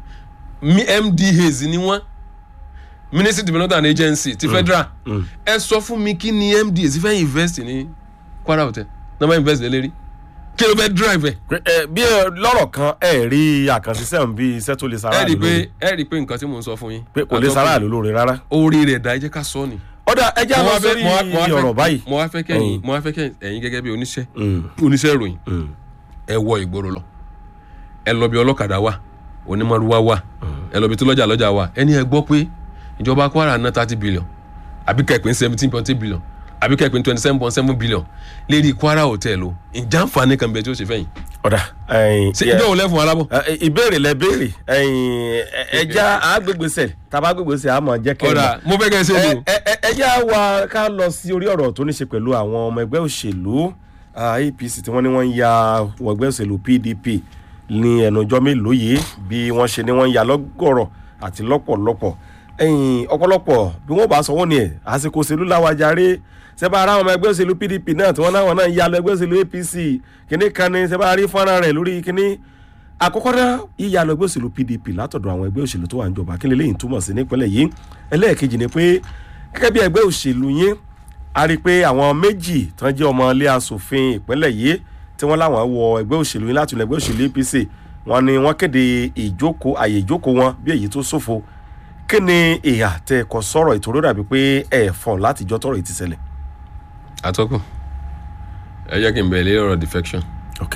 Mi- mdas ni wọ́n ministry development and agency ti federal ẹ sọ fún mi kí ni mdas fẹ́ invest ní kwara hotel náà bá invest lé lérí kí ló fẹ́ drive ẹ̀ Pé, ẹ, bí ẹ, lọ́rọ̀ kan ẹ rí àkànṣiṣẹ́ ń bí iṣẹ́ tó lè ẹ sára rí i lórí pé ẹ rí i pé nǹkan tí mò ń sọ fún yín pé kò lè sára lórí rárá orí rẹ̀ dá ẹ jẹ́ ká sọ ni ọ̀dà ẹja mo lọ wá fẹ́- sórí mo wá- mo wá fẹ́- ọ̀rọ̀ báyìí. mo wá fẹ́ kẹ́yìn Mm. mo wá fẹ́ kẹ́yìn ẹ̀yin gẹ́gẹ́ bí oníṣẹ́ Mm, oníṣẹ́ ìròyìn mm, ẹ wọ ìgboro lọ ẹ lọ bí ọlọ́kadà wà onímọ̀rúwá wà ẹ lọ bí tó lọ́jà lọ́jà wà ẹni ẹ gbọ́ pé ìjọba Kwara ná thirty billion àbí kẹ́pìn seventeen point eight billion àbí kẹ́pìn twenty seven point seven billion lérí Kwara hotel o ìjà àǹfààní kan bẹ tí ó ṣe fẹ́yìn ọ̀dà ẹ̀yìn, ṣe yeah. ìjọ òun lẹ́fun alábọ̀ Ẹ, ìbéèrè lẹ béèrè ẹ̀yìn, ẹ- ẹja àgbègbèsè tàbá àgbègbèsè àmọ́ jẹ́ kẹ́ ẹ ọ̀dà mọ̀. mo fẹ́ kẹ́ ẹ ṣe ẹ é o ẹ- ẹ- ẹja wa ká lọ sí orí ọ̀rọ̀ tó ní ṣe pẹ̀lú àwọn ọmọ ẹgbẹ́ òṣèlú ah, APC tí wọ́n ní wọ́n ń ya wọ ẹgbẹ́ òṣèlú PDP ní ẹnujọ́ mélòó yìí bí wọ́n ṣe ní wọ́n ń ya lọ́gọ̀rọ̀ àti lọ́pọ̀lọpọ̀ ẹ̀yìn ọ̀pọ̀lọpọ̀ bí wọ́n bá sọ wọ́n ni ẹ̀ àsìkò òṣèlú làwàjáre sẹ́bà ara àwọn ọmọ ẹgbẹ́ òṣèlú PDP náà tí wọ́n náà wọ́n náà ń ya lọ ẹgbẹ́ òṣèlú APC kíní kan ní sẹ́bà rí fọ́nrán rẹ̀ lórí kíní àkọ́kọ́ náà yíya lọ ẹgbẹ́ òṣèlú PDP látọ̀dọ̀ àwọn ẹgbẹ́ òṣèlú tó wà níjọba kí lélẹ́yìn túmọ̀ sí nípínlẹ̀ yìí ẹlẹ́ẹ̀kejì ni pé gẹ́gẹ́ bí ẹgbẹ́ òṣèlú yín a rí i pé àwọn méjì tán jẹ́ ọmọ ilé asòfin ìpínlẹ̀ yìí tí wọ́n láwọn wọ ẹgbẹ́ òṣèlú yín láti ilẹ̀ ẹgbẹ́ òṣèlú APC wọ́n ní wọ́n kéde ìjókòó àyè ìjókòó wọn bí èyí tó ṣòfò kí ni ìhà tẹ ẹ̀kọ́ sọ̀rọ̀ ìtòrò dàbí pé ẹ̀ fọ̀ láti jọ́ tọ̀rọ̀ yìí ti ṣẹlẹ̀. atọ́kùn ẹ jẹ́ kí n bẹ̀rẹ̀ lé ọ̀rọ̀ defection ok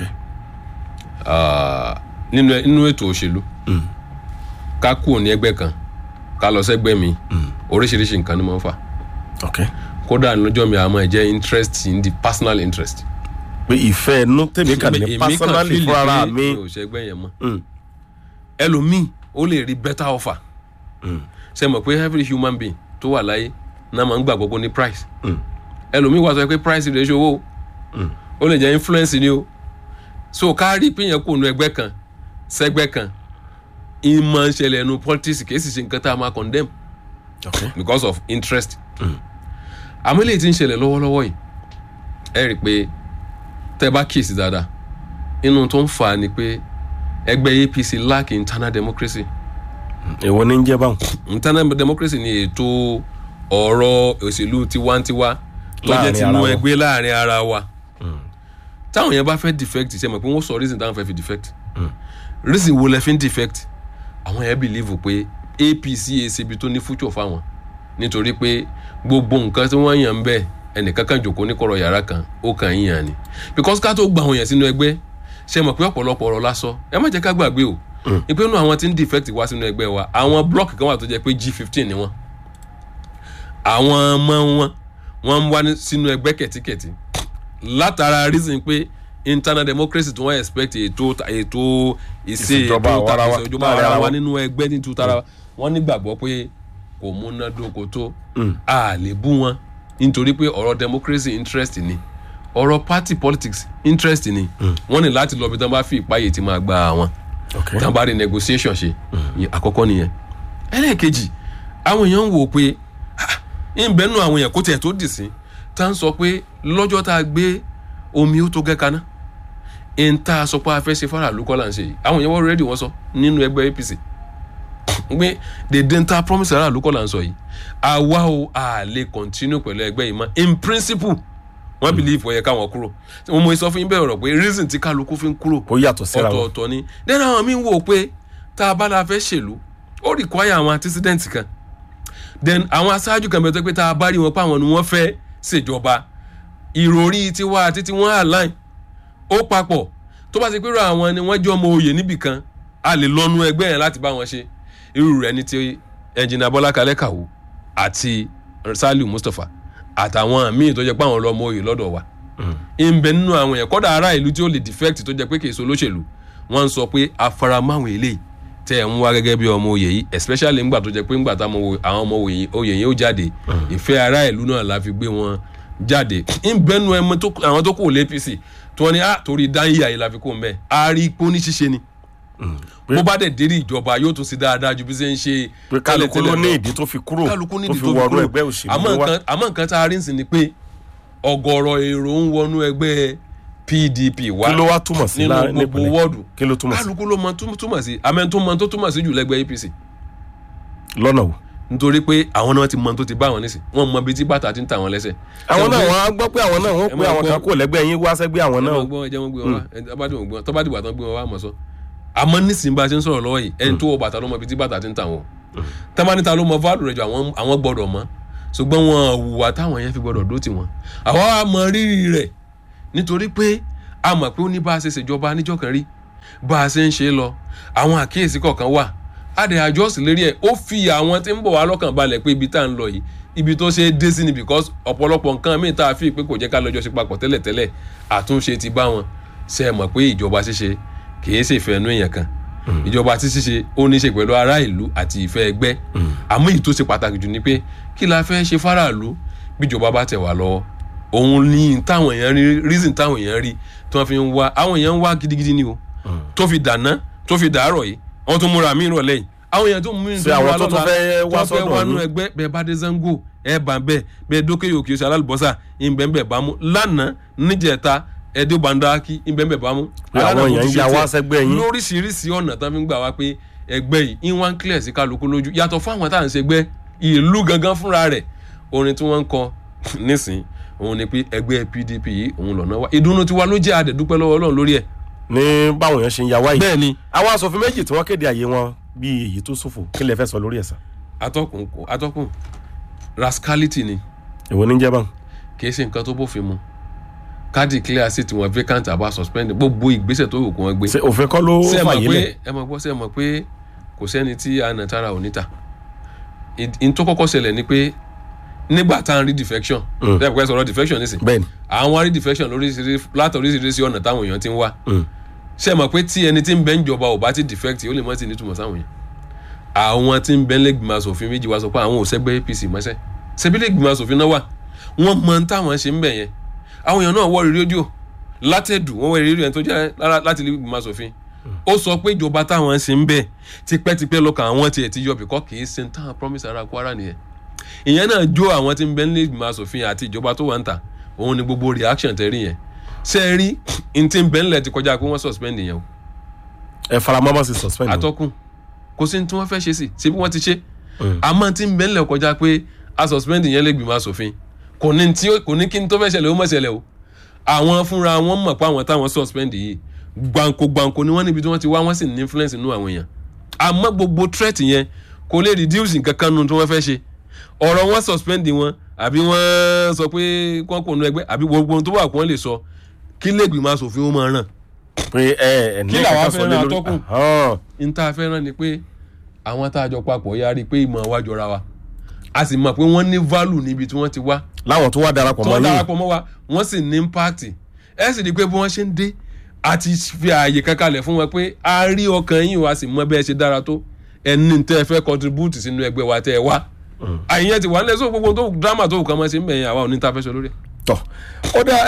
Ah, nínú nínú ètò òṣèlú ká kúrò ní ẹgbẹ́ kan ká lọ sẹ́gbẹ́ mi oríṣiríṣi nǹkan ni mo ń fà ok kódà lọ́jọ́ mi àmọ́ ẹ jẹ́ interest in the personal interest. pé ìfẹ́ inú tèmi kàn ní Èmi kàn personally feel fúnra pé mi. mi ò ṣẹgbẹ́ yẹn mọ́ Mm, ẹlòmíì ó lè rí better offer mm, ṣe mọ̀ pé every human being tó wà láyé náà máa ń gbàgbọ́ pé ní price mm, ẹlòmíì wà sọ pé price rẹ̀ ṣòwò o. mm. ó lè jẹ́ influence ni o so ká rí pé yẹn kò nu ẹgbẹ́ kan sẹ́gbẹ́ kan ìmọ̀ ń ṣẹlẹ̀ nu politics kì í sì ṣe nǹkan tá a máa condemn ok because of interest àmọ́ eléyìí tí ń ṣẹlẹ̀ lọ́wọ́lọ́wọ́ yìí ẹ rí i pé tẹ́ bá kíyèsí dáadáa inú tó ń fà á ni pé ẹgbẹ́ APC lack internal democracy èwo ní ń jẹ́ báwọn. internal democracy ni ètò ọ̀rọ̀ òṣèlú tiwantiwa tó jẹ́ Láàrin tinú ara wọn. ẹgbẹ́ láàrin ara wa táwọn yẹn bá fẹ́ defect ṣe mọ̀ pé wọ́n sọ reason táwọn fẹ́ fi defect reason wo lẹ fi ń defect àwọn yẹn believe pé APC èsì ibi tó ní future fáwọn nítorí pé gbogbo nǹkan tí wọ́n yàn ń bẹ̀ ẹnìkan kan jòkó ní kọ̀rọ̀ yàrá kan ó kàn yín yàn ni because ká tó gba àwọn yẹn sínú ẹgbẹ́ ṣe mọ̀ pé ọ̀pọ̀lọpọ̀ ọ̀rọ̀ lásọ ẹ má jẹ́ ká gbàgbé o ìpinnu àwọn tí ń defect wá sínú ẹgbẹ́ wa àwọn block kan wà tó jẹ́ pé G15 ni wọ́n àwọn ọmọ wọn wọ́n ń wá ní- sínú ẹgbẹ́ kẹ̀tíkẹ̀tí látara reason pé internal democracy tí wọ́n expect ètò ètò ìṣe Ìṣèjọba ètò àwarawa ìṣèjọba láàrin ara àwarawa wọn. nínú ẹgbẹ́ ní tutara wa wọ́n nígbàgbọ́ pé kò múnádóko tó a lè bú wọn nítorí pé ọ̀rọ̀ democracy interest ni ọ̀rọ̀ party politics interest ni wọ́n ní láti lọ bí tán bá fi ìpáyè tí máa gba àwọn ok tán bá rí negotiation ṣe ìyẹn àkọ́kọ́ nìyẹn ẹlẹ́ẹ̀kejì àwọn èèyàn ń wò pé ah, ń bẹ́ẹ̀ nù àwọn èèyàn kó tiẹ̀ tó dì sí tá ń sọ pé lọ́jọ́ tá a gbé omi ó tó gẹ́ kaná ń tá a sọ pé a fẹ́ ṣe fara àlùkọ́ là ń ṣe yìí àwọn èèyàn wọ́n rẹ́dì wọ́n sọ nínú ẹgbẹ́ APC pé dèdè ń ta promise ara àlùkọ́ là ń sọ yìí àwa o a lè continue pẹ̀lú ẹgbẹ́ yìí mọ́ in principle wọ́n believe ó yẹ káwọn kúrò mo mọ ìsọfún yín bẹ́ẹ̀ rọ̀ pé reason tí kálukú fi ń kúrò ó yàtọ̀ síra wọn. ọ̀tọ̀ọ̀tọ̀ ni then àwọn míín wò pé tá a bá la fẹ́ ṣèlú ó require àwọn antecedent kan then àwọn aṣáájú kan bẹ̀rẹ̀ pé tá a bá rí wọn pé àwọn ni wọ́n fẹ́ ṣèjọba ìròrí tiwa àti tiwọn align ó papọ̀ tó bá ti pé irú àwọn ni wọ́n jẹ́ ọmọ oyè níbì kan a lè lọ́nu ẹgbẹ́ yẹn láti bá wọn ṣe irú rẹ̀ ní ti ẹnjìnà Bọ́lá Kalẹ́ Kàwó àti Saliu Mustapha àtàwọn míì tó jẹ́ pé àwọn lọ́mọ oyè lọ́dọ̀ wa ìbẹ̀ nínú àwọn yẹn kọ́dà ará ìlú tí ó lè defect tó jẹ́ pé kì í so olóṣèlú wọ́n ń sọ pé afaramáwọn eléyìí tẹ́ ẹ̀ ń wá gẹ́gẹ́ bí ọmọ oyè yìí especially ńgbà tó jẹ́ pé ńgbà táwọn àwọn ọmọ oyè oyè yẹn ó jáde ìfẹ́ ará ìlú náà la fi gbé wọn jáde ìbẹ̀ nínú ẹmọ tó àwọn tó kù lé APC tí wọ́n ní ah torí dáhìyà yìí la fi kó ń bẹ́ẹ̀ a rí ipò ní ṣíṣe ni bó bá dẹ̀ dérí ìjọba yóò tún sí dáadáa ju bí ṣe ń ṣe pé kálukú ló ní ìdí tó fi kúrò kálukú tó nídìí fi tó fi wọnú kúrò ẹgbẹ́ òṣèlú àmọ́ wa. nǹkan àmọ́ nǹkan tá a rí ń sìn ni pé ọ̀gọ̀rọ̀ èrò ń wọnú ẹgbẹ́ PDP wá kí ló wá túmọ̀ sí nínú láàrin gbogbo nípìnlẹ̀ wọ́ọ̀dù kí ló túmọ̀ sí kálukú ló mọ tó túmọ̀ sí àmọ́ tó mọ tó túmọ̀ sí jù lẹ́gbẹ́ APC lọ́nà wo. nítorí pé àwọn náà ti mọ tó ti bá wọn nísìn wọn mọ bí tí bàtà ti ń ta wọn lẹ́sẹ̀. àwọn náà Ṣé wọn á gbọ́ pé àwọn náà wọ́n ẹ pé máa àwọn gbọ́- kan kò lẹ́gbẹ́ yín wá sẹ́gbẹ́ àwọn ẹ náà. máa gbọ́ ẹ jẹ́ wọ́n gbé wọn wá ẹ tó bá dìbò gbé wọn tó bá dìbò àtọ́ gbé wọn wá mọ̀ sọ. àmọ́ nísìnyí bá a ṣe ń sọ̀rọ̀ lọ́wọ́ yìí ẹni tó wọ bàtà ló mọ bí tí bàtà ti ń ta wọn. tẹ́mánítà ló mọ fáàlù rẹ̀ jù àwọn àwọn gbọ́dọ̀ mọ́ ṣùgbọ́n wọn hùwà táwọn yẹn fi gbọ́dọ̀ dó tì wọ́n àwa wa mọ rírì rẹ̀ nítorí pé a mọ̀ pé ó ní bá a ṣe ṣèjọba níjọ́ kan rí bá a ṣe ń ṣe é lọ àwọn àkíyèsí kọ̀ọ̀kan wà á dẹ̀ àjọsìn lérí ẹ̀ ó fi àwọn tí ń bọ̀ wá lọ́kàn balẹ̀ pé ibi tá à ń lọ yìí ibi tó ṣe é dé sí ni because ọ̀pọ̀lọpọ̀ nǹkan míì tá a fi pé kò jẹ́ ká lọ́jọ́ ṣe papọ̀ tẹ́lẹ̀tẹ́lẹ̀ àtúnṣe ti bá wọn ṣe é mọ̀ pé ìjọba ṣíṣe kì í ṣèfẹ́ ẹnu èèyàn kan ìjọba tí ṣíṣe ó ní í ṣe pẹ̀lú ará ìlú àti ìfẹ́ ẹgbẹ́ àmọ́ èyí tó ṣe pàtàkì jù ni pé kí la fẹ́ ṣe fáráàlú bíjọba bá tẹ̀ wá lọ́wọ́ òun ní táwọn èèyàn rí reason táwọn èèyàn rí tí wọ́n fi ń wá àwọn èèyàn ń wá gidigidi ni o tó fi dàná tó fi dàárọ̀ yìí wọ́n tún múra míì rọ̀lẹ́ yìí àwọn èèyàn tó mú mi Ṣé àwọn tó tún fẹ́ wá tó fẹ́ sọ́dọ̀ wá nú yín? ẹgbẹ́ bẹ́ẹ̀ bá dé zango ẹ̀ bá bẹ́ẹ̀ bẹ́ẹ̀ dókè òkè oṣù alálùbọ́sà ìbẹ̀ǹbẹ̀ bá mú lánàá níjẹta ẹ̀dẹ́ bandaki ìbẹ̀ǹbẹ̀ bá mú. Pé àwọn Aládàá èèyàn ń kò ti ya ṣe wá tiẹ̀. sẹ́gbẹ́ yín. lóríṣiríṣi ọ̀nà tán fi ń gbà wá pé ẹgbẹ́ yìí in one clear sí kálukú lójú yàtọ̀ fún àwọn tá à ń ṣègbẹ́ ìlú gangan fúnra rẹ̀ orin tí wọ́n ń kọ nísìn òun ni pé ẹgbẹ́ pdp yìí òun lọ́nà wa ìdùnnú tiwa ló jẹ́ àdẹ̀dúpẹ́ lọ́wọ́ ọlọ́run lórí ẹ̀. ní báwọn èèyàn ṣe ń ya wáyé bẹ́ẹ̀ ni àwọn asòfin méjì tí wọ́n kéde àyè wọn bíi èyí tó ṣòfò kí lè fẹ́ sọ lórí ẹ̀sán atọ́kùn kò atọ́kùn rascality ni èwo ní jẹ́ báwọn. kì í ṣe nǹkan tó bófin mu káàdì clear sí tiwọn vacant àbá suspend gbogbo ìgbésẹ̀ tó wù kó wọn gbé. ṣe òfin kọ́ ló ṣé ẹ mọ̀ fàyè pé lẹ̀ ẹ mọ̀ gbọ́ ṣé ẹ mọ̀ pé kò sẹ́ni tí a nà tára ò níta n tó kọ́kọ́ ṣẹlẹ̀ ni pé nígbà tá à ń rí defection Mm. bẹ́ẹ̀ pẹ́ sọ̀rọ̀ defection nísìn bẹ́ẹ̀ ni àwọn rí defection lóríṣiríṣi látọ̀ oríṣiríṣi ọ̀nà táwọn èèyàn ti ń wá Mm. ṣé ẹ mọ̀ pé tí ẹni tí ń bẹ ń jọba ò bá ti defect ó lè mọ́ ti nítumọ̀ sáwọn yẹn àwọn tí ń bẹ lẹ́gbìmọ̀ asòfin méjì wá sọ pé àwọn ò sẹ́gbẹ́ apc mọ́sẹ́ ṣebí lẹ́gbìmọ̀ asòfin náà wà wọ́n mọ ohun táwọn ṣe ń bẹ̀ yẹn àwọn èèyàn náà wọ́ọ̀rì rédíò látẹ̀dù wọ́n wọ́ọ̀rì rédíò yẹn tó jẹ́ lára- láti lẹ́gbìmọ̀ asòfin ó sọ pé ìjọba táwọn ṣe ń bẹ̀ tipẹ́tipẹ́ lọ́kàn àwọn tiẹ̀ ti yọ bìkọ́ kì í ṣe ń táwọn promise ara kwara nìyẹn ìyẹn náà jó àwọn tí ń bẹ lẹ́gbìmọ̀ asòfin àti ìjọba tó wà ń ta òun ni gbogbo reaction tẹ̀rí yẹn ṣe é rí n tí ń bẹ ńlẹ̀ ti kọjá pé wọ́n suspend yẹn o ẹ faramọ́mọ́ sí suspend o. atọ́kùn kò sí ní tí wọ́n fẹ́ ṣe sí ṣé bí wọ́n ti ṣe Mm. àmọ́ tí ń bẹ ńlẹ̀ kọjá pé a suspend yẹn lè gbìmọ̀ asòfin kò ní tí ó- kò ní kí n tó fẹ́ ṣẹlẹ̀ ó mọ̀ ṣẹlẹ̀ o àwọn fúnra wọn mọ̀ pé àwọn táwọn suspend yìí gbàǹkó gbàǹkó ni wọ́n níbi tí wọ́n ti wá wọ́n sì ní influence nínú àwọn èèyàn àmọ́ gbogbo threat yẹn kò lè reduce nǹkan kan nu tí wọ́n fẹ́ ṣe ọ̀rọ̀ wọn suspend wọn àbí wọ́n sọ pé kọ́n kò nu ẹgbẹ́ àbí gbogbo ohun tó wà kó wọ́n lè sọ kí lè gbìmọ̀ asòfin ó máa ràn pé ẹ ẹ ní Kí làwa kankan sọ fẹ́ràn lé lórí. atọ́kùn? Ahán. n ta fẹ́ràn ni pé àwọn tá a jọ papọ̀ yá rí i pé ìmọ̀ wa jọra wa a sì mọ̀ pé wọ́n ní value níbi tí wọ́n ti wá láwọn tó wá darapọ̀ tí mọ́ wọ́n ní darapọ̀ mọ́ wa wọ́n sì ní impact ẹ sì rí i pé bí wọ́n ṣe ń dé a ti fi ààyè kankanlẹ̀ fún wọn pé a rí ọkàn yín wa sì mọ bẹ́ẹ̀ ṣe dára tó ẹni tẹ́ ẹ fẹ́ contribute sínú ẹgbẹ́ wa tẹ́ ẹ wá àyẹn ti wà nílẹ̀ sọ gbogbo tó drama tó kàn máa ṣe ń bẹ̀yẹn àwa ò ní ta fẹ́ sọ lórí ẹ̀. tọ̀ ó dá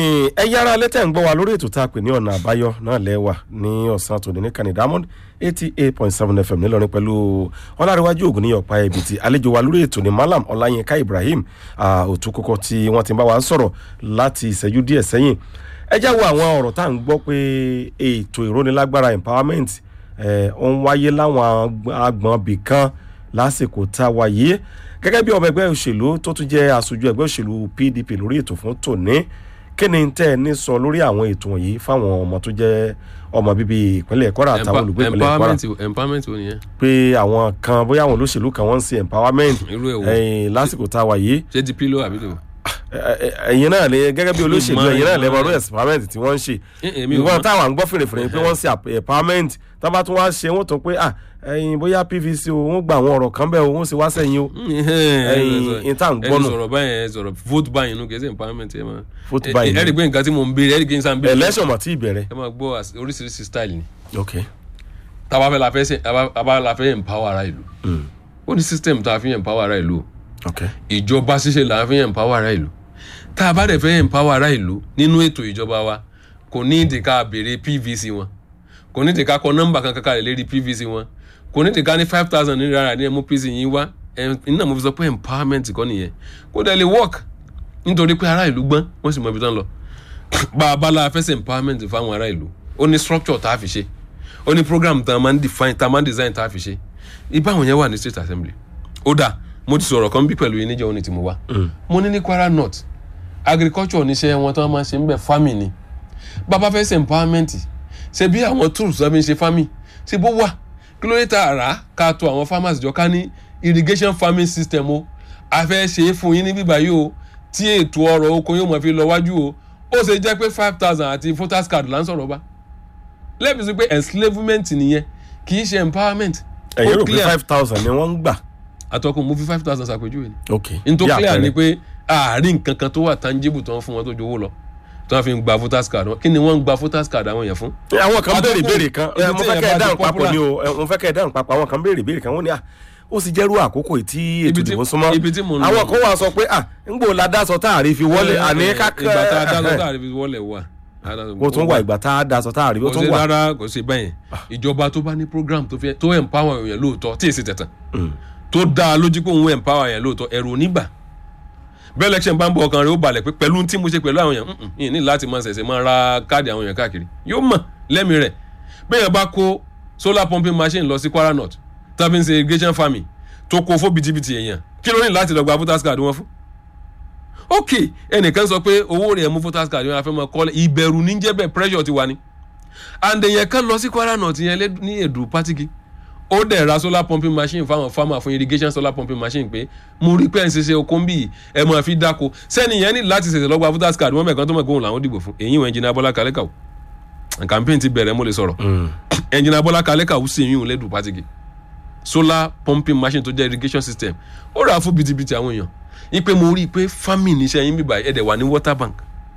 ẹ yára lẹ́tẹ̀ ń gbọ́ wa lórí ètò tá a pè ní ọ̀nà àbáyọ náà lẹ́wà ní ọ̀sán tòní ní kàní diamond eighty eight point seven fm nílọrin pẹ̀lú ọlárẹ̀wájú ògùn ní ọ̀pá ẹ̀bì tí àlejò wa lórí ètò ní malam ọláyínká ibrahim òtún kókó tí wọ́n ti bá wa sọ̀rọ̀ láti ìṣẹ́jú díẹ̀ sẹ́yìn ẹ já wo àwọn ọ̀rọ̀ tá à ń gbọ́ pé ètò ìrónilágbára empowerment ẹ̀ ó ń wáyé láwọn agbọ̀n bìkan lásìkò tá a wà yìí gẹ́gẹ́ bí ọmọ ẹgbẹ́ òṣèlú tó tún jẹ́ aṣojú ẹgbẹ́ òṣèlú pdp lórí ètò fún tòní kí ni tẹ́ ẹ ní sọ lórí àwọn ètò wọ̀nyí fáwọn ọmọ tó jẹ́ ọmọ bíbí ìpínlẹ̀ kwara àtàwọn olùgbé ìpínlẹ̀ kwara empowerment empowerment wo nìyẹn pé àwọn kan bóyá àwọn olóṣèlú kan wọ́n ń ṣe empowerment irú ẹ̀ wo ẹ̀yìn lásìkò tá a wà yìí ṣé di pilo àbí lò. ẹ- ẹ- ẹ̀yin náà lè gẹ́gẹ́ bí olóṣèlú Ìmọ̀- ẹ̀yin náà lè mọ ìmọ̀- ọdún empowerment tí wọ́n ń ṣe Eh, èmi ò ìwọ́n mọ̀. táwọn à ń gbọ́ fèrèfèrè pé wọ́n ń ṣe ap- empowerment tá bá tún wá ṣe wọ́n tó pé ah ẹ̀yin bóyá pvc o wọ́n gba àwọn ọ̀rọ̀ kan bẹ́ẹ̀ o wọ́n sì wá sẹ́yìn o Ẹ̀yin, in tá à ń gbọ́ ẹni nù. sọ̀rọ̀ báyìí ẹ sọ̀rọ̀ vote buying inú kẹsẹ̀ empowerment ẹ máa Vote ẹ- buying. ẹ rí i pé nǹkan tí mò ń béèrè ẹ rí i pé n sàn béèrè election mọ̀ tí ìbẹ̀rẹ̀ ẹ máa gbọ́ as- oríṣiríṣi style ni ok tábà fẹ́ la fẹ́ ṣe tábà la fẹ́ empower ara ìlú ó ní system tá a fi empower ara ìlú o ok ìjọba ṣíṣe là ń fi empower ara ìlú tá a bá dẹ̀ fẹ́ empower ara ìlú nínú ètò ìjọba wa kò ní ìdí ká béèrè pvc wọn kò ní ìdí ká kọ nọ́mbà kan kankan lérí pvc wọn kò ní ìdí ká ní five thousand naira ní ẹmú pc yín wá ẹ iná mo fi sọ pé empowerment kọ́ nìyẹn kó dẹ̀ lè work nítorí pé ará ìlú gbọ́n wọ́n sì mọ ibi tán lọ bá a bá la fẹ́ ṣe empowerment fáwọn ará ìlú ó ní structure tá a fi ṣe ó ní program tá a máa ń define tá a máa ń design tá a fi ṣe ibáwọn yẹn wà ní state assembly ó dáa mo ti sọ̀rọ̀ kan bí pẹ̀lú yín níjẹ́ òní tí mo wá mo ní ní kwara north agriculture níṣẹ́ wọn tí wọ́n máa ń ṣe ń bẹ̀ farming ni bàbá fẹ́ ṣe empowerment ṣe bí àwọn tools tó fi ń ṣe farming ṣe bó wà kí ló dé tá a rà á ká tó àwọn farmers jọ ká ní irrigation farming system o a fẹ́ ṣe é fún yín ní bíbá yìí o tí ètò ọrọ̀ oko yóò mọ̀ fi lọ wájú o ó ṣe jẹ́ pé five thousand àti voters card là ń sọ̀rọ̀ bá lẹ́bi sí pé enslavement nìyẹn kì í ṣe empowerment ẹ̀yin ó rò pé clear five thousand ni wọ́n ń gbà. àtọkùn mo fi five thousand ṣàpèjúwe ni ok n tó bí clear ni àpẹẹrẹ. pé àárín nǹkan kan tó wà tangible tó ń fún wọn tó jowó lọ tó wọn fi ń gba voters card wọn kí ni wọ́n ń gba voters card àwọn yẹn fún. àwọn kan béèrè Àtọ́kùn, béèrè kan ibi ẹ, mo tí fẹ́ èèyàn kẹ́ ẹ bá ti dáhùn papọ̀ popular. ni o ẹ, mo fẹ́ kẹ́ ẹ dáhùn papọ̀ àwọn kan béèrè béèrè kan wọ́n ní à ó sì jẹ́rú àkókò yìí tí ètò Ibi tí- ìdìbò súnmọ́ ibi tí mò ń lọ. àwọn kan wà sọ pé à ńgbò la dá sọ tá a rí fi wọlé àní kákẹ́ ìgbà tá a dá lọ tá a rí fi wọlé wà. kó tún wà ìgbà tá a dá sọ tá a rí ó kò tún sí wà. rárá kò sí bẹ́yẹn ìjọba tó bá ní program tó fẹ́ tó empower èèyàn lóòótọ́ tí èsì tẹ̀tàn Mm. tó dá a lójú pé òun empower èèyàn lóòótọ́ ẹ̀rù onígbà bẹ́ẹ̀ election bá ń bọ̀ ọkàn rẹ̀ ó balẹ̀ pé pẹ̀lú tí mo ṣe pẹ̀lú àwọn èèyàn "Mm-mm, yìí ní láti máa ṣẹ̀ṣẹ̀ máa ra káàdì àwọn èèyàn káàkiri yóò mọ̀ lẹ́mi rẹ̀ bẹ́ẹ̀ bá kó solar pumping machine lọ sí Kwara North tàbí ń ṣe irrigation farming tó kó fún bìtìbìtì èèyàn kí ló ní láti lọ gba voters card wọn fún ok ẹnìkan sọ pé owó rẹ̀ mú voters card wọn afẹ́ máa kọ́lẹ̀ ìbẹ̀rù ní jẹ́ bẹ́ẹ̀ pressure ti wà ní and èèyàn kan lọ sí Kwara North yẹn lé- ní èdù pátìkì ó dẹ̀ ra solar pumping machine fáwọn farmer fún irrigation solar pumping machine pé mo rí pé ẹ̀ ń ṣiṣẹ́ oko ń bì í ẹ̀ máa fi dáko sẹ́ni yẹn ní láti ṣẹ̀ṣẹ̀ lọ́gba voters card wọ́n mẹ̀kan tó mọ̀ pé òun làwọn dìbò fún èyí wọn ẹnjìnà Bọ́lá Kalẹ́kàwó campaign ti bẹ̀rẹ̀ mo lè sọ̀rọ̀ Mm. ẹnjìnà Bọ́lá Kalẹ́kàwó sì yún un lẹ́dù pátìkì solar pumping machine tó jẹ́ irrigation system ó rà á fún bìtìbìtì àwọn èèyàn ipe mo rí i pé farming iṣẹ́ yín bíbá ẹ̀ dẹ̀ wà ní water bank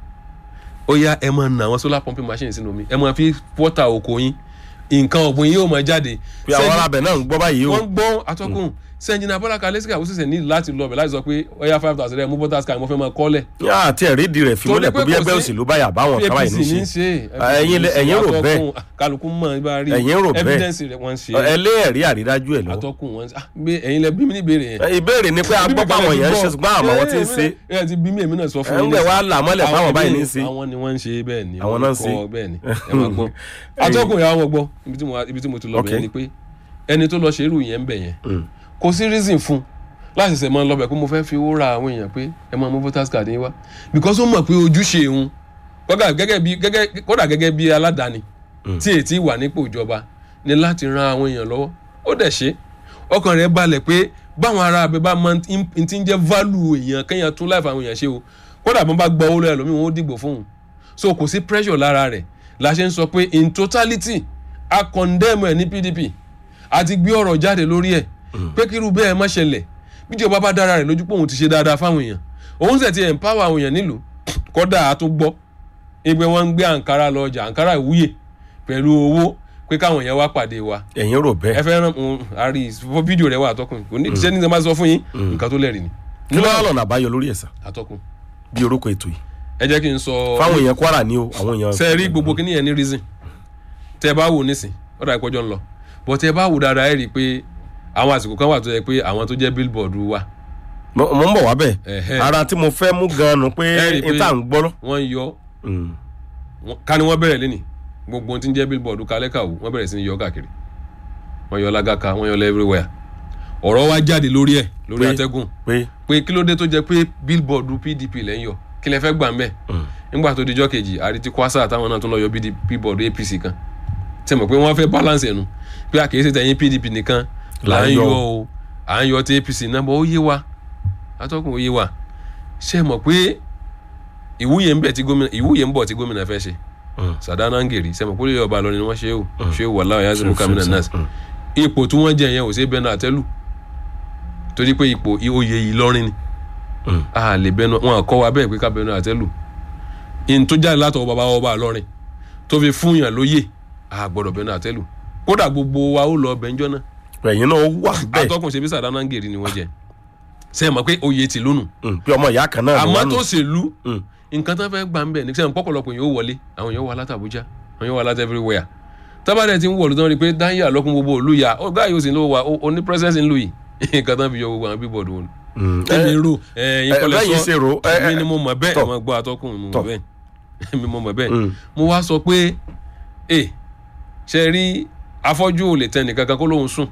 ó yá ẹ máa nà àwọn solar pumping machine sínú omi ẹ máa fi water oko yín nǹkan ọ̀gbìn yín yóò máa jáde pé àwọn Sẹ́yìn- arábẹ̀ náà ń gbọ́ báyìí o wọ́n gbọ́ atọ́kùn sẹ́ńjìnà bọ́lá kalẹ́sìkà ó ṣẹ̀ṣẹ̀ ní láti lọ bẹ̀ láti sọ pé ọ̀yá five thousand rẹ̀ mú voters card mo fẹ́ máa kọ́lẹ̀. yá àti ẹ̀rí ìdí rẹ̀ fi Torí múlẹ̀ pé pé bí kò ẹgbẹ́ sí- òṣèlú báyà báwọn kan báyìí ní ní ṣe ṣe Ẹ̀yin lẹ- ẹ̀yin rò atọ́kùn, bẹ́ẹ̀. kálukú mọ̀ ibà rí Ẹ̀yin rò bẹ́ẹ̀. evidence rẹ̀ wọ́n ṣe ẹ lé ẹ̀rí àrídájú ẹ̀ lọ. atọ́kùn wọn ṣe ah, gbé ẹ̀yin lẹ bí mi ní ìbéèrè yẹn. Ẹ, ìbéèrè ni pé a gbọ́ pé àwọn èèyàn ń ṣe ṣùgbọ́n àmọ́ wọn ti ń ṣe ẹ ẹ ti bí mi èmi náà sọ fún ẹ ń yín gbẹ̀ nísìnyí. wá là mọ́lẹ̀ Àwọn fáwọn báyìí ní í míì- ṣe. àwọn ni wọ́n ń ṣe bẹ́ẹ̀ ni Àwọn náà ń ṣe. kọ́ bẹ́ẹ̀ ni ẹ máa gbọ́ atọ́kùn yà wọ́n gbọ́ ibi tí mo- ibi tí mo ti lọ Ok. bẹ̀rẹ̀ ni pé ẹni tó lọ ṣe irú yẹn ń bẹ̀ yẹn Mm. kò sí reason fún láti ṣẹ̀ máa lọ bẹ̀ pé mo fẹ́ fi owó ra àwọn èèyàn pé ẹ máa mú voters card yín wá because ó mọ̀ pé ojúṣe òun kódà gẹ́gẹ́ bí gẹ́gẹ́ kódà gẹ́gẹ́ bí aládàáni tí ètí wà nípò ìjọba ni láti ran àwọn èèyàn lọ́wọ́ ó dẹ̀ ṣe ọkàn rẹ̀ balẹ̀ pé báwọn ará abẹ bá máa ń ti ń jẹ́ value èèyàn kéèyàn tún láìfà àwọn èèyàn ṣe o kódà bọ́n bá gbọ́ owó lọ́yà lómi wọn ó dìgbò fún un so kò sí pressure lára rẹ̀ la ṣe ń sọ pé in totality a condemn ẹ̀ ní PDP àti gbé ọ̀rọ̀ jáde lórí ẹ̀ pé kírú bẹ́ẹ̀ má ṣẹlẹ̀ bíjọba bá dára rẹ̀ lójú pé òun ti ṣe dáadáa fáwọn èèyàn òun sì ti empower àwọn èèyàn nílùú kódà a tún gbọ́ ẹgbẹ́ wọn ń gbé àǹkárá lọ ọjà àǹkárá ìwúyè pẹ̀lú owó pé káwọn èèyàn wá pàdé wa ẹ̀yin rò ẹ bẹ́ẹ̀ fẹ́ ràn mú àárí fọ́ fídíò rẹ̀ wà àtọkùn kò ní ìṣẹ́ ní sẹ́ máa sọ fún yín nǹkan tó lẹ́rìí ni kí ló wà lọ́nà àbáyọ lórí ẹ̀sà àtọkùn bí orúkọ ètò yìí ẹ jẹ́ kí n sọ fáwọn èèyàn Kwara ni o àwọn èèyàn. ṣe rí gbogbo kíní yẹn ní reason tẹ ẹ bá wò nísìn ó dà ìpọ́jọ́ ń lọ bọ́ tẹ ẹ bá wò dáadáa ẹ rí i pé àwọn àsìkò kan wà tó yẹ pé àwọn tó jẹ́ billboard wà mo mo ń bọ̀ wá bẹ́ẹ̀ Ẹ̀hẹ́. ara tí mo fẹ́ mú gan-an nu pé Ẹ rí i pé- ìta ń gbọ́rọ̀. wọ́n yọ Mm. wọ́n- ká ní wọ́n bẹ̀rẹ̀ lẹ́nì gbogbo ohun tí ń jẹ́ billboard kálẹ́kàwó wọ́n bẹ̀rẹ̀ sí ní yọ káàkiri wọ́n yọ lágàkà wọ́n yọ lọ everywhere ọ̀rọ̀ wá jáde lórí ẹ̀ lórí Pé- atẹ́gùn pé pé kí ló dé tó jẹ́ pé billboard PDP lẹ́ ń yọ kí lẹ fẹ́ gbà ń bẹ̀ nígbà tó dijọ́ kejì àrètí kwasa táwọn náà tún lọ yọ BD billboard APC kan tẹ mọ̀ pé wọ́n fẹ́ balance ẹ̀nu pé àkèésí tẹ̀yìn PDP nìkan là ń yọ o à ń yọ ti APC náà bọ́ ó yé wa atọ́kùn ó yé wa ṣe mọ̀ pé ìwúyè ń bẹ̀ tí gómìnà ìwúyè ń bọ̀ tí gómìnà fẹ́ ṣe Mm. Sàdánà ń gèrè ṣe mọ̀ pé olè ọba lọ ni wọ́n ṣe é o ṣe é wà láwọn yàtọ̀ mú kámínà náà Mm. ipò tí wọ́n jẹ yẹn ò sí bẹ́ẹ̀ náà àtẹ́lù torí pé ipò oyè Ìlọrin ni Mm. a lè bẹnu wọn kọ́ wa bẹ́ẹ̀ pé ká bẹnu àtẹ́lù in tó jáde látọwọ́ bàbá ọba Ìlọrin tó fi fún yàn lóyè a gbọ́dọ̀ bẹnu àtẹ́lù kódà gbogbo wa ó lọ bẹ́ńjọ́ náà ẹ̀yin náà wà bẹ́ẹ̀ atọ́kùn ṣe bí Sàdánà ń gèrè ni wọ́n jẹ ṣe é mọ̀ pé oyè ti lónù Mm. pé ọmọ ìyá kan náà ni àmọ́ wọ́n nù. tó ṣèlú Mm. nǹkan tó fẹ́ gbà ń bẹ̀ ní sẹ́yìn pọ́pọ̀lọpọ̀ yóò wọlé àwọn yóò wà láti Àbújá àwọn yóò wà láti everywhere tábàdẹ̀ ti ń wọ̀lú tán rí i pé dáhìá lọ́kùn gbogbo òlu ya ọ̀gá yóò sì ń lò wá ó ní presence ń lò yìí nǹkan tán fi yọ gbogbo àwọn bíbọ̀dù wọn. Mm. èmi Ẹ- rò ẹ̀yin ẹ, kọ́lẹ̀ bẹ́yìn ṣe rò, sọ ẹ, èmi ẹ, ni mo mọ̀ bẹ́ẹ̀ tọ̀. àwọn gbọ́ atọ́kùn mo Tọ̀. mọ̀ bẹ́ẹ̀ èmi mo mọ̀ bẹ́ẹ̀ Mm. mo wá sọ pé ẹ ṣe rí afọ́jú ò lè tẹ nìkan kan kó lóun sùn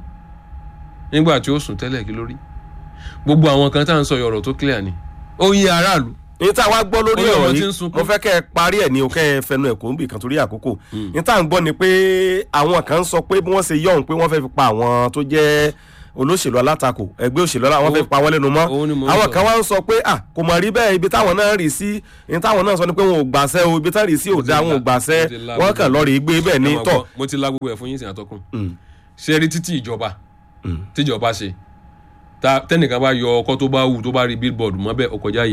nígbà tí ó sùn tẹ́lẹ̀ kí lórí gbogbo àwọn kan tá à ń sọ ọ̀rọ̀ tó clear ni ó yé aráàlú ní tá a wá gbọ́ lórí Orí ọmọ ọ̀rọ̀ tí ń yìí sunkún. mo fẹ́ kẹ́ ẹ parí ẹ̀ ní o kẹ́ ẹ fẹnu ẹ̀ kó ń bì kan torí àkókò ní tá à ń gbọ́ ni pé àwọn kan ń sọ pé bí wọ́n ṣe yọ̀hún pé wọ́n fẹ́ fi pa àwọn tó jẹ́ olóṣèlú alátakò ẹgbẹ́ òṣèlú aláwọ̀ fẹ́ pa wọ́n lẹ́nu mọ́ òun ni mò ń àwọn sọ. kan wá ń sọ pé à kò mọ̀ rí bẹ́ẹ̀ ibi táwọn náà rí sí ibi táwọn náà sọ ni pé wọn ò gbàṣẹ́ o ibi táwọn rí sí ò dá wọn ò gbàṣẹ́ mo ti la wọ́n kàn lọ́ọ́ rí gbé bẹ́ẹ̀ ní Ẹ máa tọ̀ gbọ́, mo ti la gbogbo ẹ̀ fún yín sìn àtọkùn Mm. ṣe rí títí ìjọba Mm. tíjọba ṣe ta tẹnìkan bá yọ ọkọ tó bá wù tó bá rí billboard mọ́ bẹ́ẹ̀ ọkọ̀ jáyè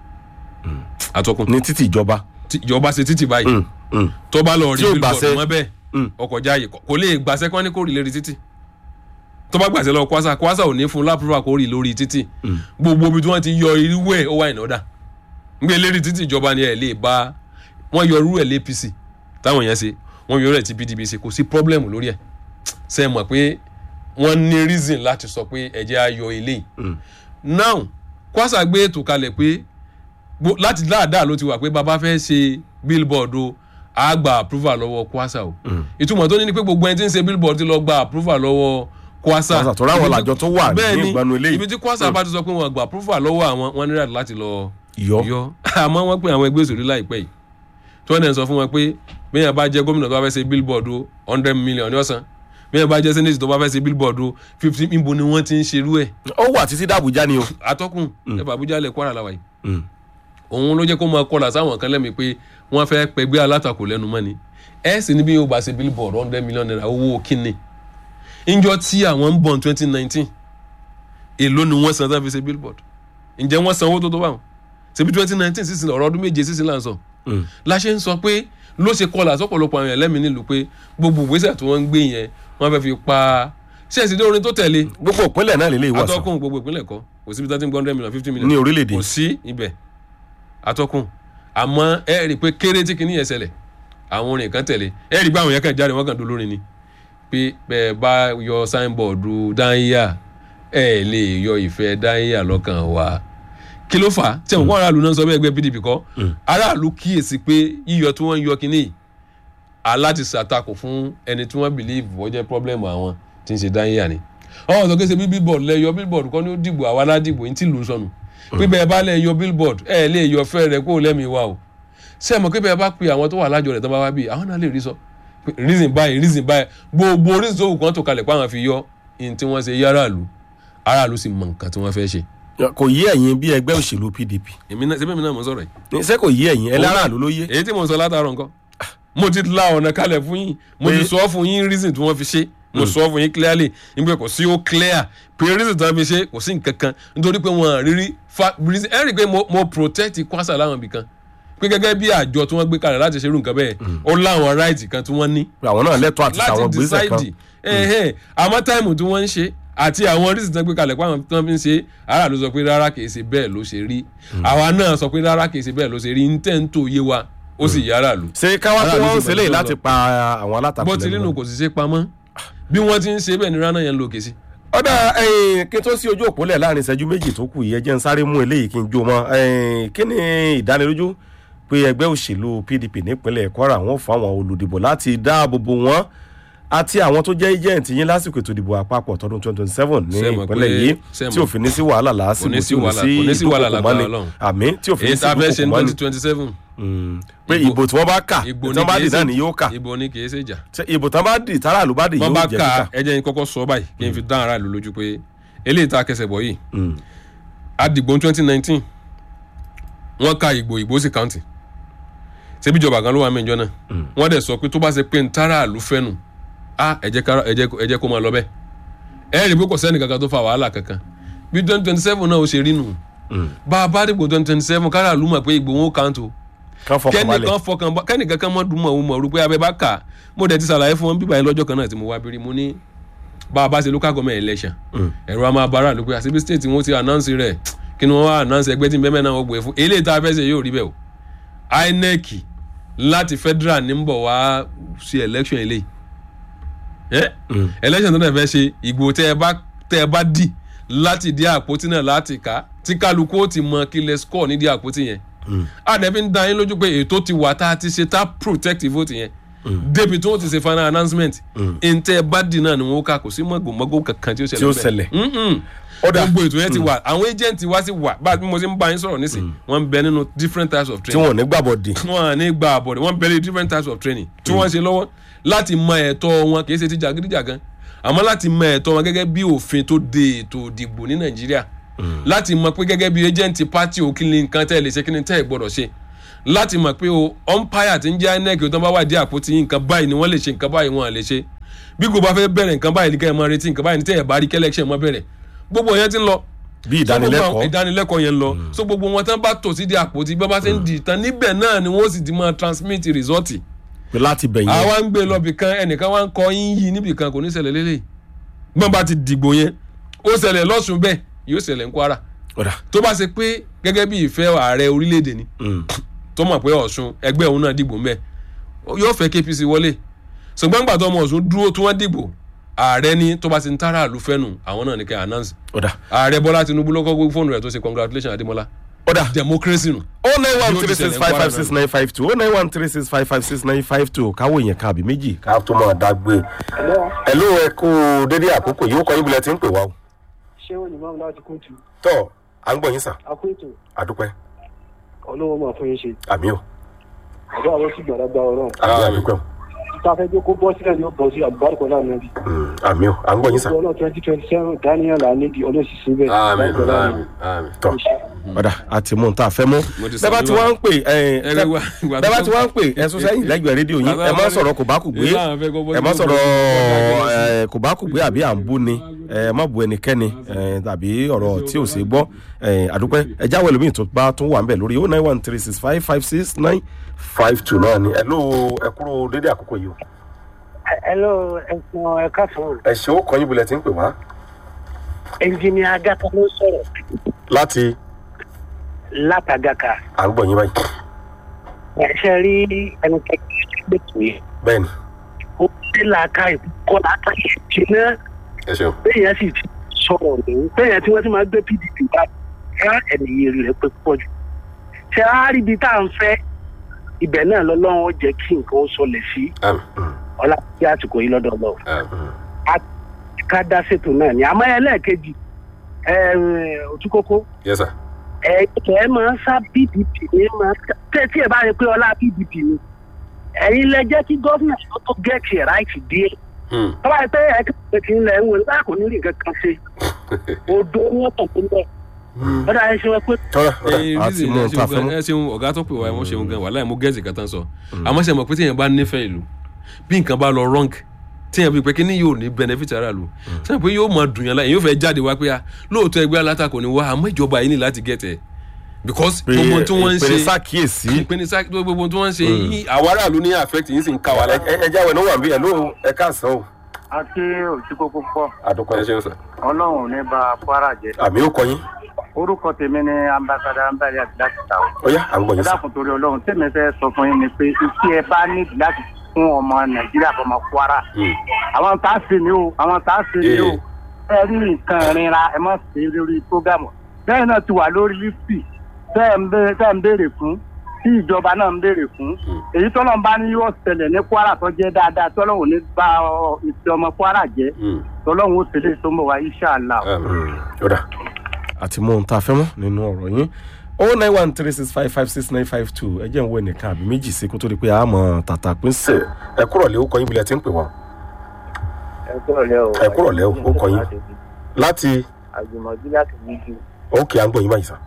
àtọkùn ní títì ìjọba tí ìjọba ṣe títì báyìí Mm, mm. tó bá lọ rí Tí ò billboard gbàṣẹ. mọ́ bẹ́ẹ̀ Mm. ọkọ̀ jáyè kò kò lè gbàṣẹ kán ní kó rí lérí títì tó bá gbàṣẹ lọ kwasa kwasa ò ní fún lápúrúwà kó rí lórí títì gbogbo ibi tí wọ́n ti yọ irú ẹ̀ ó wà ìnáda ngbé lérí títì ìjọba ni ẹ̀ lè bá wọ́n yọ irú ẹ̀ lé APC táwọn yẹn ṣe wọ́n yọ irú ẹ̀ tí PDP ṣe kò sí problem lórí ẹ̀ ṣe mọ̀ pé wọ́n ní reason láti sọ pé ẹ̀jẹ̀ ayọ̀ eléyìí now kwasa gbé ètò kalẹ̀ pé gbo- láti dáadáa ló ti wà pé bàbá fẹ́ ṣe billboard o a gba approval lọ́wọ́ kwasa o ìtumọ̀ tó ní ni pé gbogbo ẹni tí ń ṣe billboard ti lọ gba approval lọ́wọ́ kwasa Kwasa, tó ráwọn Ibi tí- làjọ tó wà ní bẹ́ẹ̀ ni, ìgbanu eléyìí. ibi tí kwasa bá ti sọ pé wọn gba approval lọ́wọ́ àwọn wọn ní right láti lọ yọ yọ àmọ́ wọ́n pè àwọn ẹgbẹ́ òṣèlú láìpẹ́ yìí tí wọ́n dẹ̀ ń sọ fún wọn pé bẹ́ẹ̀ bá jẹ́ gómìnà tó bá fẹ́ ṣe billboard o hundred million ní ọ̀sán bẹ́ẹ̀ bá jẹ́ senate tó bá fẹ́ ṣe billboard o fifty níbo ni wọ́n ti ń ṣerú ẹ̀ ó wà títí dàbújá ni o atọ́kùn ẹ̀fà Àbújá lẹ̀ Kwara làwà yìí Mm. òun ló jẹ́ kó máa kọlà sáwọn kan lẹ́mìí pé wọ́n fẹ́ pẹgbẹ́ alátakò lẹ́nu mọ́ ni ẹ̀ sì ní bí yóò bá ṣe billboard hundred million naira owó kínní ìjọ tí àwọn ń bọ̀ ní twenty nineteen èló ni wọ́n san tán fi ṣe billboard ǹjẹ́ wọ́n san owó tó tó báwọn ṣebí twenty nineteen sísìn ọ̀rọ̀ ọdún méje sísìn là ń sọ Mm. la ṣe ń sọ pé ló ṣe kọlà sọ́pọ̀lọpọ̀ àwọn èèyàn lẹ́mìí nílùú pé gbogbo ìgbésẹ̀ tí wọ́n ń gbé yẹn wọ́n fẹ́ fi pa ṣé ẹ̀sìn dé orin tó tẹ̀lé gbogbo ìpínlẹ̀ náà lélẹ́yìí wà sàn atọ́kùn gbogbo ìpínlẹ̀ kọ́ kò síbi thirteen hundred million fifty million ní orílẹ̀-èdè kò sí ibẹ̀ atọ́kùn àmọ́ ẹ rí i pé kéré tí kìíní yẹn ṣẹlẹ̀ àwọn orin kan tẹ̀lé ẹ rí i pé àwọn yẹn kàn jáde wọ́n kàn dún lórin ni pé bẹ́ẹ̀ bá yọ signboard dáníyà ẹ lè yọ ìfẹ́ dáníyà lọ́kàn wa kí ló fà á tí àwọn aráàlú náà sọ bẹ́ẹ̀ ẹgbẹ́ PDP kọ́ aráàlú kíyèsí pé yíyọ tí wọ́n ń yọ kínní yìí aláti ṣàtakò fún ẹni tí wọ́n believe wọ́n jẹ́ problem àwọn tí ń ṣe dáníyà ni ọ̀hún sọ kése bí billboard lẹ yọ billboard kọ́ ni ó dìbò àwa aládìbò yín tí lù ú sọnù pípẹ́ ẹ bá lẹ yọ billboard ẹ lè yọ fẹ́ rẹ kó lẹ́mìí wa o ṣé ẹ mọ̀ pípẹ́ ẹ bá pe àwọn tó wà lájọ rẹ̀ tó bá wá bí àwọn náà lè rí sọ pé reason báyìí reason báyìí gbogbo reason tó wù kán tó kalẹ̀ pé àwọn fi yọ ihun tí wọ́n ṣe yí aráàlú aráàlú sì mọ nǹkan tí wọ́n fẹ́ ṣe kò yí ẹ̀yin bí ẹgbẹ́ òṣèlú PDP èmi náà síbẹ̀ mi náà mo sọ̀rọ̀ yìí ṣé kò yí ẹ̀yin ẹlẹ́ràlú ló yé èyí tí mo sọ látàárọ̀ nǹkan mo ti la ọ̀nà kalẹ̀ fún yín mo ti Pé- sọ fún yín reason tí wọ́n fi ṣe mo sọ fún yín clearly nígbà kò sí ó clear pé reason tí wọ́n fi ṣe kò sí nǹkan kan nítorí pé wọ́n rírí fa reason ẹ rí i pé mo mo protect kwasa láwọn ibì kan pé gẹ́gẹ́ bí àjọ tí wọ́n gbé kalẹ̀ láti ṣerú nǹkan bẹ́ẹ̀ ó láwọn right kan tí wọ́n ní àwọn náà lẹ́tọ̀ọ́ àti láti àwọn gbèsè kan decide ẹ̀hẹ́n àmọ́ táìmù tí wọ́n ń ṣe àti àwọn reason tí wọ́n gbé kalẹ̀ pé àwọn tí wọ́n fi ń ṣe aráàlú sọ pé rárá kìí ṣe bẹ́ẹ̀ ló ṣe rí àwa náà sọ pé rárá kìí ṣe bẹ́ẹ̀ ló ṣe rí ń tẹ́ ń tó yé wa ó sì yá aráàlú ṣé káwá tó Aráàlú wọ́n ń sì ṣe léyìí mọ̀ tó láti lọ. pa àwọn alátakò bó ti lẹ́nu nínú mọ́. kò sì ṣe pamọ́ bí wọ́n ti ń ṣe bẹ́ẹ̀ ni rana yẹn ń lo òkè sí. ọ̀dà ẹ̀yìn kí n tó sí ojú òpólẹ̀ láàrin ìṣẹ́jú méjì tó kù yìí ẹ jẹ́ ń sáré mú eléyìí kí n jó mọ́ ẹ̀yìn kí ni ìdánilójú pé ẹgbẹ́ òṣèlú PDP nípínlẹ̀ Kwara wọ́n fún àwọn olùdìbò láti dáàbò bò wọ́n àti àwọn tó jẹ́ agent yín lásìkò ètò ìdìbò àpapọ̀ tọdún twenty twenty seven ní Ṣé mọ̀ ìpínlẹ̀ pé- yìí ṣé tí mọ̀- òfin ní sí wàhálà lásìkò Kò ní tí sí ò ní wàhálà- sí kò ní sí wàhálà ìdúkokò lágbára mọ́ni Ọlọ́run. àmì tí òfin ní èyí sí tá a fẹ́ ṣe ní ìdúkokò mọ́ni twenty twenty seven. pé Ìbò- ìbò tí wọ́n bá kà tí ìbò wọ́n bá kìí dì náà ṣe- ni yóò kà ìbò ni kì í ṣe jà. Ṣé ìbò tán bá dì táràlú bá dì wọ́n yóò bá jẹ́ ka kíkà. ẹjẹ́ yín kọ́kọ́ sọ báyìí kí n fi dán aráàlú lójú pé eléyìí tá a kẹsẹ̀ bọ̀ yìí Mm. àdìgbò twenty nineteen wọ́n ka ìgbò ìgbò sí county ṣebí ìjọba kan ló wà mẹ́jọ náà wọ́n dẹ̀ sọ pé tó bá ṣe pé ntara àlù fẹ́nu a ẹ jẹ́ ká- ẹ jẹ́ kó- ẹ jẹ́ kó máa lọ bẹ́ẹ̀ ẹ rí i pé kò sẹ́ni kankan tó fa wàhálà kankan bí twenty twenty seven náà ó ṣe rí nù bá a bá dìbò twenty twenty seven kára àlù mọ̀ pé ìgbò wọn ó kàǹtó kán fọkàn balẹ̀ kẹ́nìkan fọkàn bá kẹ́nìkan kan mọ́ dùn mọ́ òun mọ̀ rú pé abẹ́ bá kà mo dẹ̀ ti ṣàlàyé fún wọn bíbá yẹn lọ́jọ́ kan náà tí mo wá bírí mo ní bá a bá ṣe local government election ẹ̀rọ a máa bára ló pé àṣebí state wọn ti announce rẹ̀ kí ni wọ́n wá announce ẹgbẹ́ tí ń bẹ́ẹ̀ náà wọ́n gbé fún eléyìí tá a fẹ́ ṣe yóò rí bẹ́ẹ̀ o INEC láti federal ní ń bọ̀ wá ṣe election eléyìí ẹ́ election tó náà fẹ́ ṣe ìgbò tẹ́ ẹ bá tẹ́ ẹ bá dì láti dí àpótí náà láti kà tí kálukú ó ti mọ kí lè score nídìí àpótí yẹn àdẹ̀bí ń da yín lójú pé ètò ti wà tá a ti ṣe tá a protect vote yẹn débi tí wọ́n ti ṣe final announcement ntẹ́ bá dì náà ni wọ́n kà kò sí mọ̀gòmọ́gò kankan tí ó ṣẹlẹ̀ Tí ó bẹ́ẹ̀. ṣẹlẹ̀. Mm-mm. Ọ̀dà. gbogbo ètò yẹn ti wà àwọn agent wa sì wà bá a bí mo ṣe ń bá yín sọ̀rọ̀ nísìn wọ́n ń bẹ nínú different types of tí training wọn ò ní gbàbọ̀ dì wọn à ní gba àbọ̀dẹ̀ wọ́n ń bẹ ní different types of training tí wọ́n ṣe lọ́wọ́ láti mọ ẹ̀tọ́ wọn kì í ṣe ti jàgídíjàgan àmọ́ láti mọ ẹ̀tọ́ wọn gẹ́gẹ́ bí òfin tó de ètò ìdìbò ní nàìjíríà láti mọ pé gẹ́gẹ́ bí agent party ò kí ni nǹkan tẹ́ ẹ lè ṣe kí ni tẹ́ ẹ gbọ́dọ̀ ṣe láti mọ̀ pé o umpire ti ń jẹ́ inec tó ń bá wà dé àpótí nǹkan báyìí ni wọ́n lè ṣe nǹkan báyìí wọ́n lè ṣe bí kò bá fẹ́ bẹ̀rẹ̀ nǹkan báyìí ní kẹ́ ẹ máa retí nǹkan báyìí ní tẹ́ ẹ bá rí kẹ́lẹ́kṣẹ̀ mọ́ bẹ̀rẹ̀ gbogbo yẹn ti ń lọ bí So, gbogbo àwọn ìdánilẹ́kọ̀ọ́ ìdánilẹ́kọ̀ọ́ yẹn ń lọ so gbogbo wọn tán bá tò sí di àpótí bí wọ́n bá ṣe ń di ìtàn níbẹ̀ náà ni wọ́n sì ti máa transmit result pé láti bẹ̀yẹn àwa ń gbé lọ́bì kan ẹnìkan wá ń kọ yín yí níbì kan kò ní ṣẹlẹ̀ lélẹ̀ gbọ́n bá ti dìgbò yẹn ó ṣẹlẹ̀ lọ́sùn bẹ́ẹ̀ yóò ṣẹlẹ̀ ń kwara ọ̀dà tó bá ṣe pé gẹ́gẹ́ bí ìfẹ́ ààrẹ orílẹ̀-èdè ni Mm. tó mọ̀ pé ọ̀ṣun ẹgbẹ́ òun náà dìgbò mẹ́ yóò fẹ́ KPC wọlé ṣùgbọ́n gbàtọ́ ọmọ ọ̀ṣun dúró tí wọ́n dìgbò ààrẹ ní tó bá ti ń tára àlù fẹ́nu àwọn náà ní kẹ́ announce ọ̀dà ààrẹ bọ́lá tinubu ló kọ́ gbé fóònù rẹ̀ tó ṣe congratulation adémọlá ọ̀dà democracy nù. o nine one Yóò ti three six ṣẹlẹ̀ five ń five Kwara six nine five two o nine one three six five five six nine five two káwọ èèyàn kan àbí méjì. ká tó máa dágbé. ẹ̀lú ẹ kú dédé àkókò yìí ó kọ́ yín bilẹ̀ tí ń pè wá o. ṣé wọn ní máa ń láti kóòtù tọ́ à ń gbọ́ yín sà akóètò àdúpẹ́ ọlọ́wọ́ máa fún yín ṣe àmì o àbá àwọn sì gbàdá gba ọlọ́run àmì àdúpẹ́ o títa fẹ́ jókòó bọ́ sílẹ̀ ni ó bọ́ sí àbúrò náà níbi Mm, àmì o à ń gbọ́ yín sà. ọlọ́run twenty twenty seven daniel anidi ọlọ́sì síbẹ̀ Àmín, àmín, àmín. tọ́ ọ̀dà àti mú un tá a fẹ́ mú. Mo ti bẹ́ẹ̀ bá ti sọ wá ń pè ẹ Ẹ rí wa- ìgbà bẹ́ẹ̀ bá tó- ti wá ń pè ẹ sún sẹ́yìn lẹ́gbẹ̀ẹ́ rédíò yín ẹ má sọ̀rọ̀ kò bá kù gbé Ìlànà fẹ́ kó bọ́ ẹ má sí sọ̀rọ̀ gbogbo- ẹ, kò bá kù gbé àbí à ń bú ni ẹ má bu ẹnikẹ́ni ẹ, tàbí ọ̀rọ̀ tí ò sí gbọ́ ẹ, àdúpẹ́ ẹ jáwé ẹlòmíì tó bá tún wà ń bẹ̀ lórí o nine one three six five five six nine five two náà ni ẹ ló ẹ kúrò dédé àkókò yìí o. hello ẹ̀sán ẹ̀ka sọ̀rọ̀ ẹ ṣe ó kọ́ yín bulẹ̀ tí ń pè wá. ẹnjìnìà agaka ló sọ̀rọ̀ láti látàgàkà à ń gbọ́ yín báyìí. ẹ̀ṣẹ̀ rí ẹni kẹ́kẹ́ gbẹ̀tù yìí bẹ́ẹ̀ ni ó dé làákà ìkọ́ làákà ìṣe náà ẹ ṣeun. bẹ́ẹ̀ sì ti sọ̀rọ̀ lòun bẹ́ẹ̀ tí wọ́n ti máa gbé pdp bá ẹ ẹnìyẹ rẹ̀ pé pọ̀ jù ṣe á rí ibi tá à ń fẹ́ ibẹ̀ náà lọ́lọ́run ó jẹ́ kí nǹkan ó sọlẹ̀ sí ọlá bí àsìkò yìí lọ́dọ̀ lọ ká dá ṣètò náà ni àmọ́ ẹlẹ́ẹ̀kejì òtúkókó yes sir. ẹ ẹ máa ń sá pdp ní máa tẹ tí ẹ bá rí pé ọlá pdp ni ẹ̀yin lẹ jẹ́ kí gọ́fìnà tó tó gẹ̀ẹ́tì ẹ̀ ráìtì díẹ̀ tọ́ba yìí pé ẹ kí kí n lẹ̀ ń wò nígbà kò ní rí nǹkan kan ṣe odò ní ọ̀tọ̀ tó ń bẹ̀ ọ̀dà ẹ ṣe wọ́n pé tọ́lá Ẹyin àti reason mú ẹ un ta ṣeun fẹ́ mú. gan- ẹ ṣeun ọ̀gá tó pè wá ẹ mọ̀ ṣeun gan wàhálà ẹ mú gẹ̀ẹ́sì kan tán sọ àmọ́ ṣe mọ̀ pé téèyàn bá nífẹ̀ẹ́ ìlú bí nǹkan bá lọ wrong téèyàn bí pé kí ni yóò ní benefit ara lu ṣe pé yóò mọ dùn yàn láyé yóò fẹ́ jáde wá pé a lóòótọ́ ẹgbẹ́ alátakò ni wá àmọ́ ìjọba yìí ní láti get ẹ̀ because gbogbo tí wọ́n ń ìpèrè ṣe sàkíyèsí. ìpènisá gbogbo tí wọ́n ń ṣe yìí àwọn aráàlú ní affect yìí sì ń ká wa láyé. ẹ jáwé ló wà bí ẹ ló ẹ káàsán o. àti òsíkókó pọ̀ àdúpẹ́ ẹ ṣeun sir. ọlọ́run ò ní bá kwara jẹ́ àmì ó kọ yín orúkọ tèmi ni ambassador ambali àti láti ta o. ó yá à ń gbọ́ ẹ yín sá. dákun torí ọlọ́run tèmi fẹ́ sọ fún yín ni pé iṣẹ́ ẹ bá nídìí láti fún ọmọ nàìjíríà fọmọ kwara àwọn tá a ṣe ni o àwọn tá a ṣe ni o ẹ rí nǹkan ìrìnra ẹ má ṣe lórí prógámù bẹ́ẹ̀ náà ti wà lórí lífì tẹ́ ẹ̀ ń bẹ- tẹ́ ẹ̀ ń béèrè fún tí ìjọba náà ń béèrè fún èyí tọ́lọ́run bá ní yóò ṣẹlẹ̀ ní kwara tó jẹ́ dáadáa tọ́lọ́run ò ní bá ọ- ìfẹ́ ọmọ kwara jẹ́ tọ́lọ́run ó tẹ̀lé tó ń bọ̀ wá inṣàlá o. ó dà. àti mú un ta fẹ́ mọ́ nínú ọ̀rọ̀ yín o nine one three six five five six nine five two ẹ jẹ́ ń wo ẹnìkan àbí méjì sí kó tó di pé a mọ̀ tàtà pín sí. ẹ kúrọ̀ lé ó kọ yín bilẹ̀ tí ń pè wọ́n. ẹ kúrò lẹ́ o. Ẹ kúrò lẹ́ o, ó kọ yín. láti àjùmọ̀bí láti wíjú òkè à ń gbọ́ yín báyìí sá.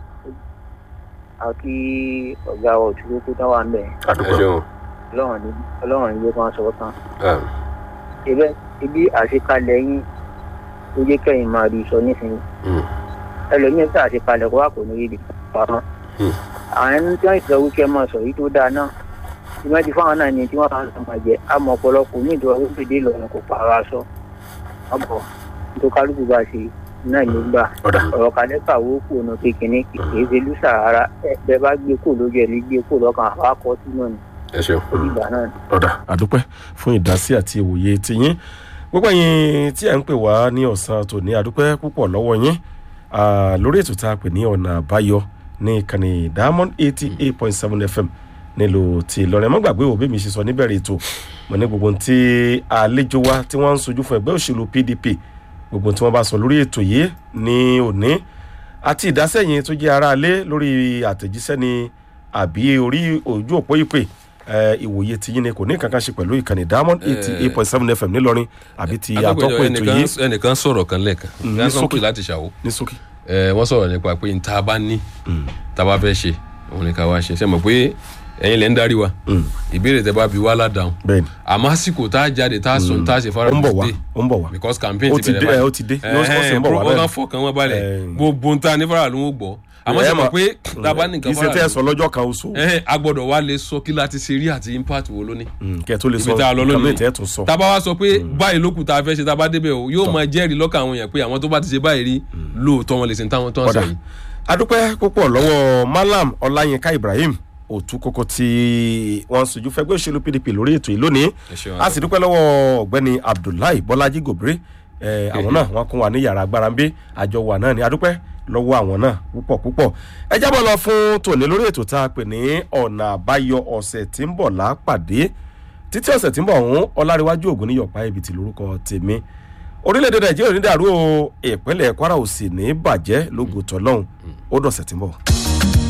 àti ọ̀gá òtún tó tán wà ń bẹ̀ ẹ àdúpẹ́ ṣeun. ọlọ́run ní ọlọ́run ní yóò kàn sọ tán. ibẹ̀ ibi àṣekalẹ̀ yín ló jẹ́ kẹ́yìn máa rí sọ nísìnyí. ẹlòmíràn tí àṣekalẹ̀ kó wà kò ní rí pamọ́. àwọn ẹni tí wọ́n ti sọ wíkẹ́ máa sọ yìí tó dáa náà tí wọ́n ti fáwọn náà ní tí wọ́n máa ń sọ máa jẹ àmọ́ ọ̀pọ̀lọpọ̀ ní ìdúró wípé lọ́run kò pààrọ̀ aṣọ. ọ̀bọ̀ tó kálukú bá ṣe náà ló gbà ó dà. ọ̀rọ̀ kalẹ́ kàwé kù ọ̀nà kékeré kìí ṣe lùsà ara bẹ́ẹ̀ bá gbé kù lójú ẹ̀ lè gbé kù lọ́kàn àwọn akọ sínú ni ẹ ṣeun. ó dìgbà náà. ọ̀dà àdúpẹ́ fún ìdásí àti ìwòye tiyín gbogbo ẹ̀yin tí ẹ̀ ń pè wá ní ọ̀sán tòní àdúpẹ́ púpọ̀ lọ́wọ́ yín Ah, lórí ètò tá a pè ní ọ̀nà àbáyọ ní ìkànnì diamond eighty eight point seven fm nílùú ti ìlọrin ẹ má gbàgbé òbí mi ṣe sọ níbẹ̀rẹ̀ ètò mo ní gbogbo ohun tí àlejò wa tí wọ́n ń sojú fún ẹgbẹ́ òṣèlú pdp gbogbo ohun tí wọ́n bá sọ lórí ètò yìí ní òní àti ìdásẹ́yìn tó jẹ́ aráalé lórí àtẹ̀jíṣẹ́ ni àbí orí ojú òpó ìpè ẹ, ìwòye ti yín ni kò ní kankan ṣe pẹ̀lú ìkànnì diamond eighty eight point seven fm nílọrin àbí ti àtọ́kùn ètò ẹnìkan yìí ẹnìkan sọ̀rọ̀ kan lẹ́ẹ̀kan ní gánsan sókè. pè láti ṣàwó ní sókè. ẹ wọ́n sọ̀rọ̀ nípa pé nta bá ní ta bá fẹ́ ṣe òun ni ká wá ṣe ṣe mọ̀ pé ẹ̀yin lẹ́ ń darí wa ìbéèrè tẹ bá bi wá ládàáhùn bẹ́ẹ̀ni àmọ́ àsìkò tá a jáde tá a sọ tá a ṣe fara ó ń bọ̀ wá dé ó ń bọ̀ wá because campaign Ó ti ti bẹ̀rẹ̀ dé, ẹ, ó ti dé. Ó sì ń bọ̀ wá wọ́n bẹ́ẹ̀. kàn fọkàn wọn balẹ̀ Ẹ. gbogbo nta ní fara ló ń gbọ́ àmọ́ Ẹ ṣe mọ̀ mọ̀- pé tá a bá ní kì í nǹkan ṣe tẹ́ ẹ fara sọ lọ́jọ́ kan oṣù ẹ a gbọ́dọ̀ wá lè sọ kí láti ṣe rí àti impact wo ló ní kẹ́ ẹ tó lè sọ ibi tá a lọ nǹkan lónìí mìíràn tẹ́ ẹ tún sọ. tá a bá wá sọ pé báyìí lókù tá a fẹ́ ṣe tá a bá débẹ̀ o yóò máa jẹ́rìí lọ́kàn àwọn èèyàn pé àwọn tó bá ti ṣe báyìí rí lóòótọ́ wọn lè ṣe táwọn tó ń sọ ọ̀dà yìí. adúpẹ́ púpọ̀ lọ́wọ́ malam ọláyínká ibrahim òtún kókó tí wọ́n ń sojú fẹ́gbẹ́ òṣèlú pdp lórí ètò yìí lónìí Ẹ ṣeun, a sì dúpẹ́ lọ́wọ́ ọ̀gbẹ́ni abdullahi bọ́lájí gòbíré ẹ̀, àwọn náà wọ́n kún wa ní yàrá agbára ń bí àjọ wa náà ni adúpẹ́ lọ́wọ́ àwọn náà púpọ̀ púpọ̀ ẹ jábọ̀ lọ fún tòní lórí ètò tá a pè ní ọ̀nà àbáyọ ọ̀sẹ̀ tí ń bọ̀ lápàdé títí ọ̀sẹ̀ tí ń bọ̀ ọ̀hún ọláríwájú ògùn ní yọ̀pá ibi tí lórúkọ tèmi orílẹ̀-èdè nàìjíríà ò ní dàrú o ìpínlẹ̀ kwara ò sì ní bàjẹ́ lógo tọ́lọ́hún ó dọ̀sẹ̀ tí ń bọ̀.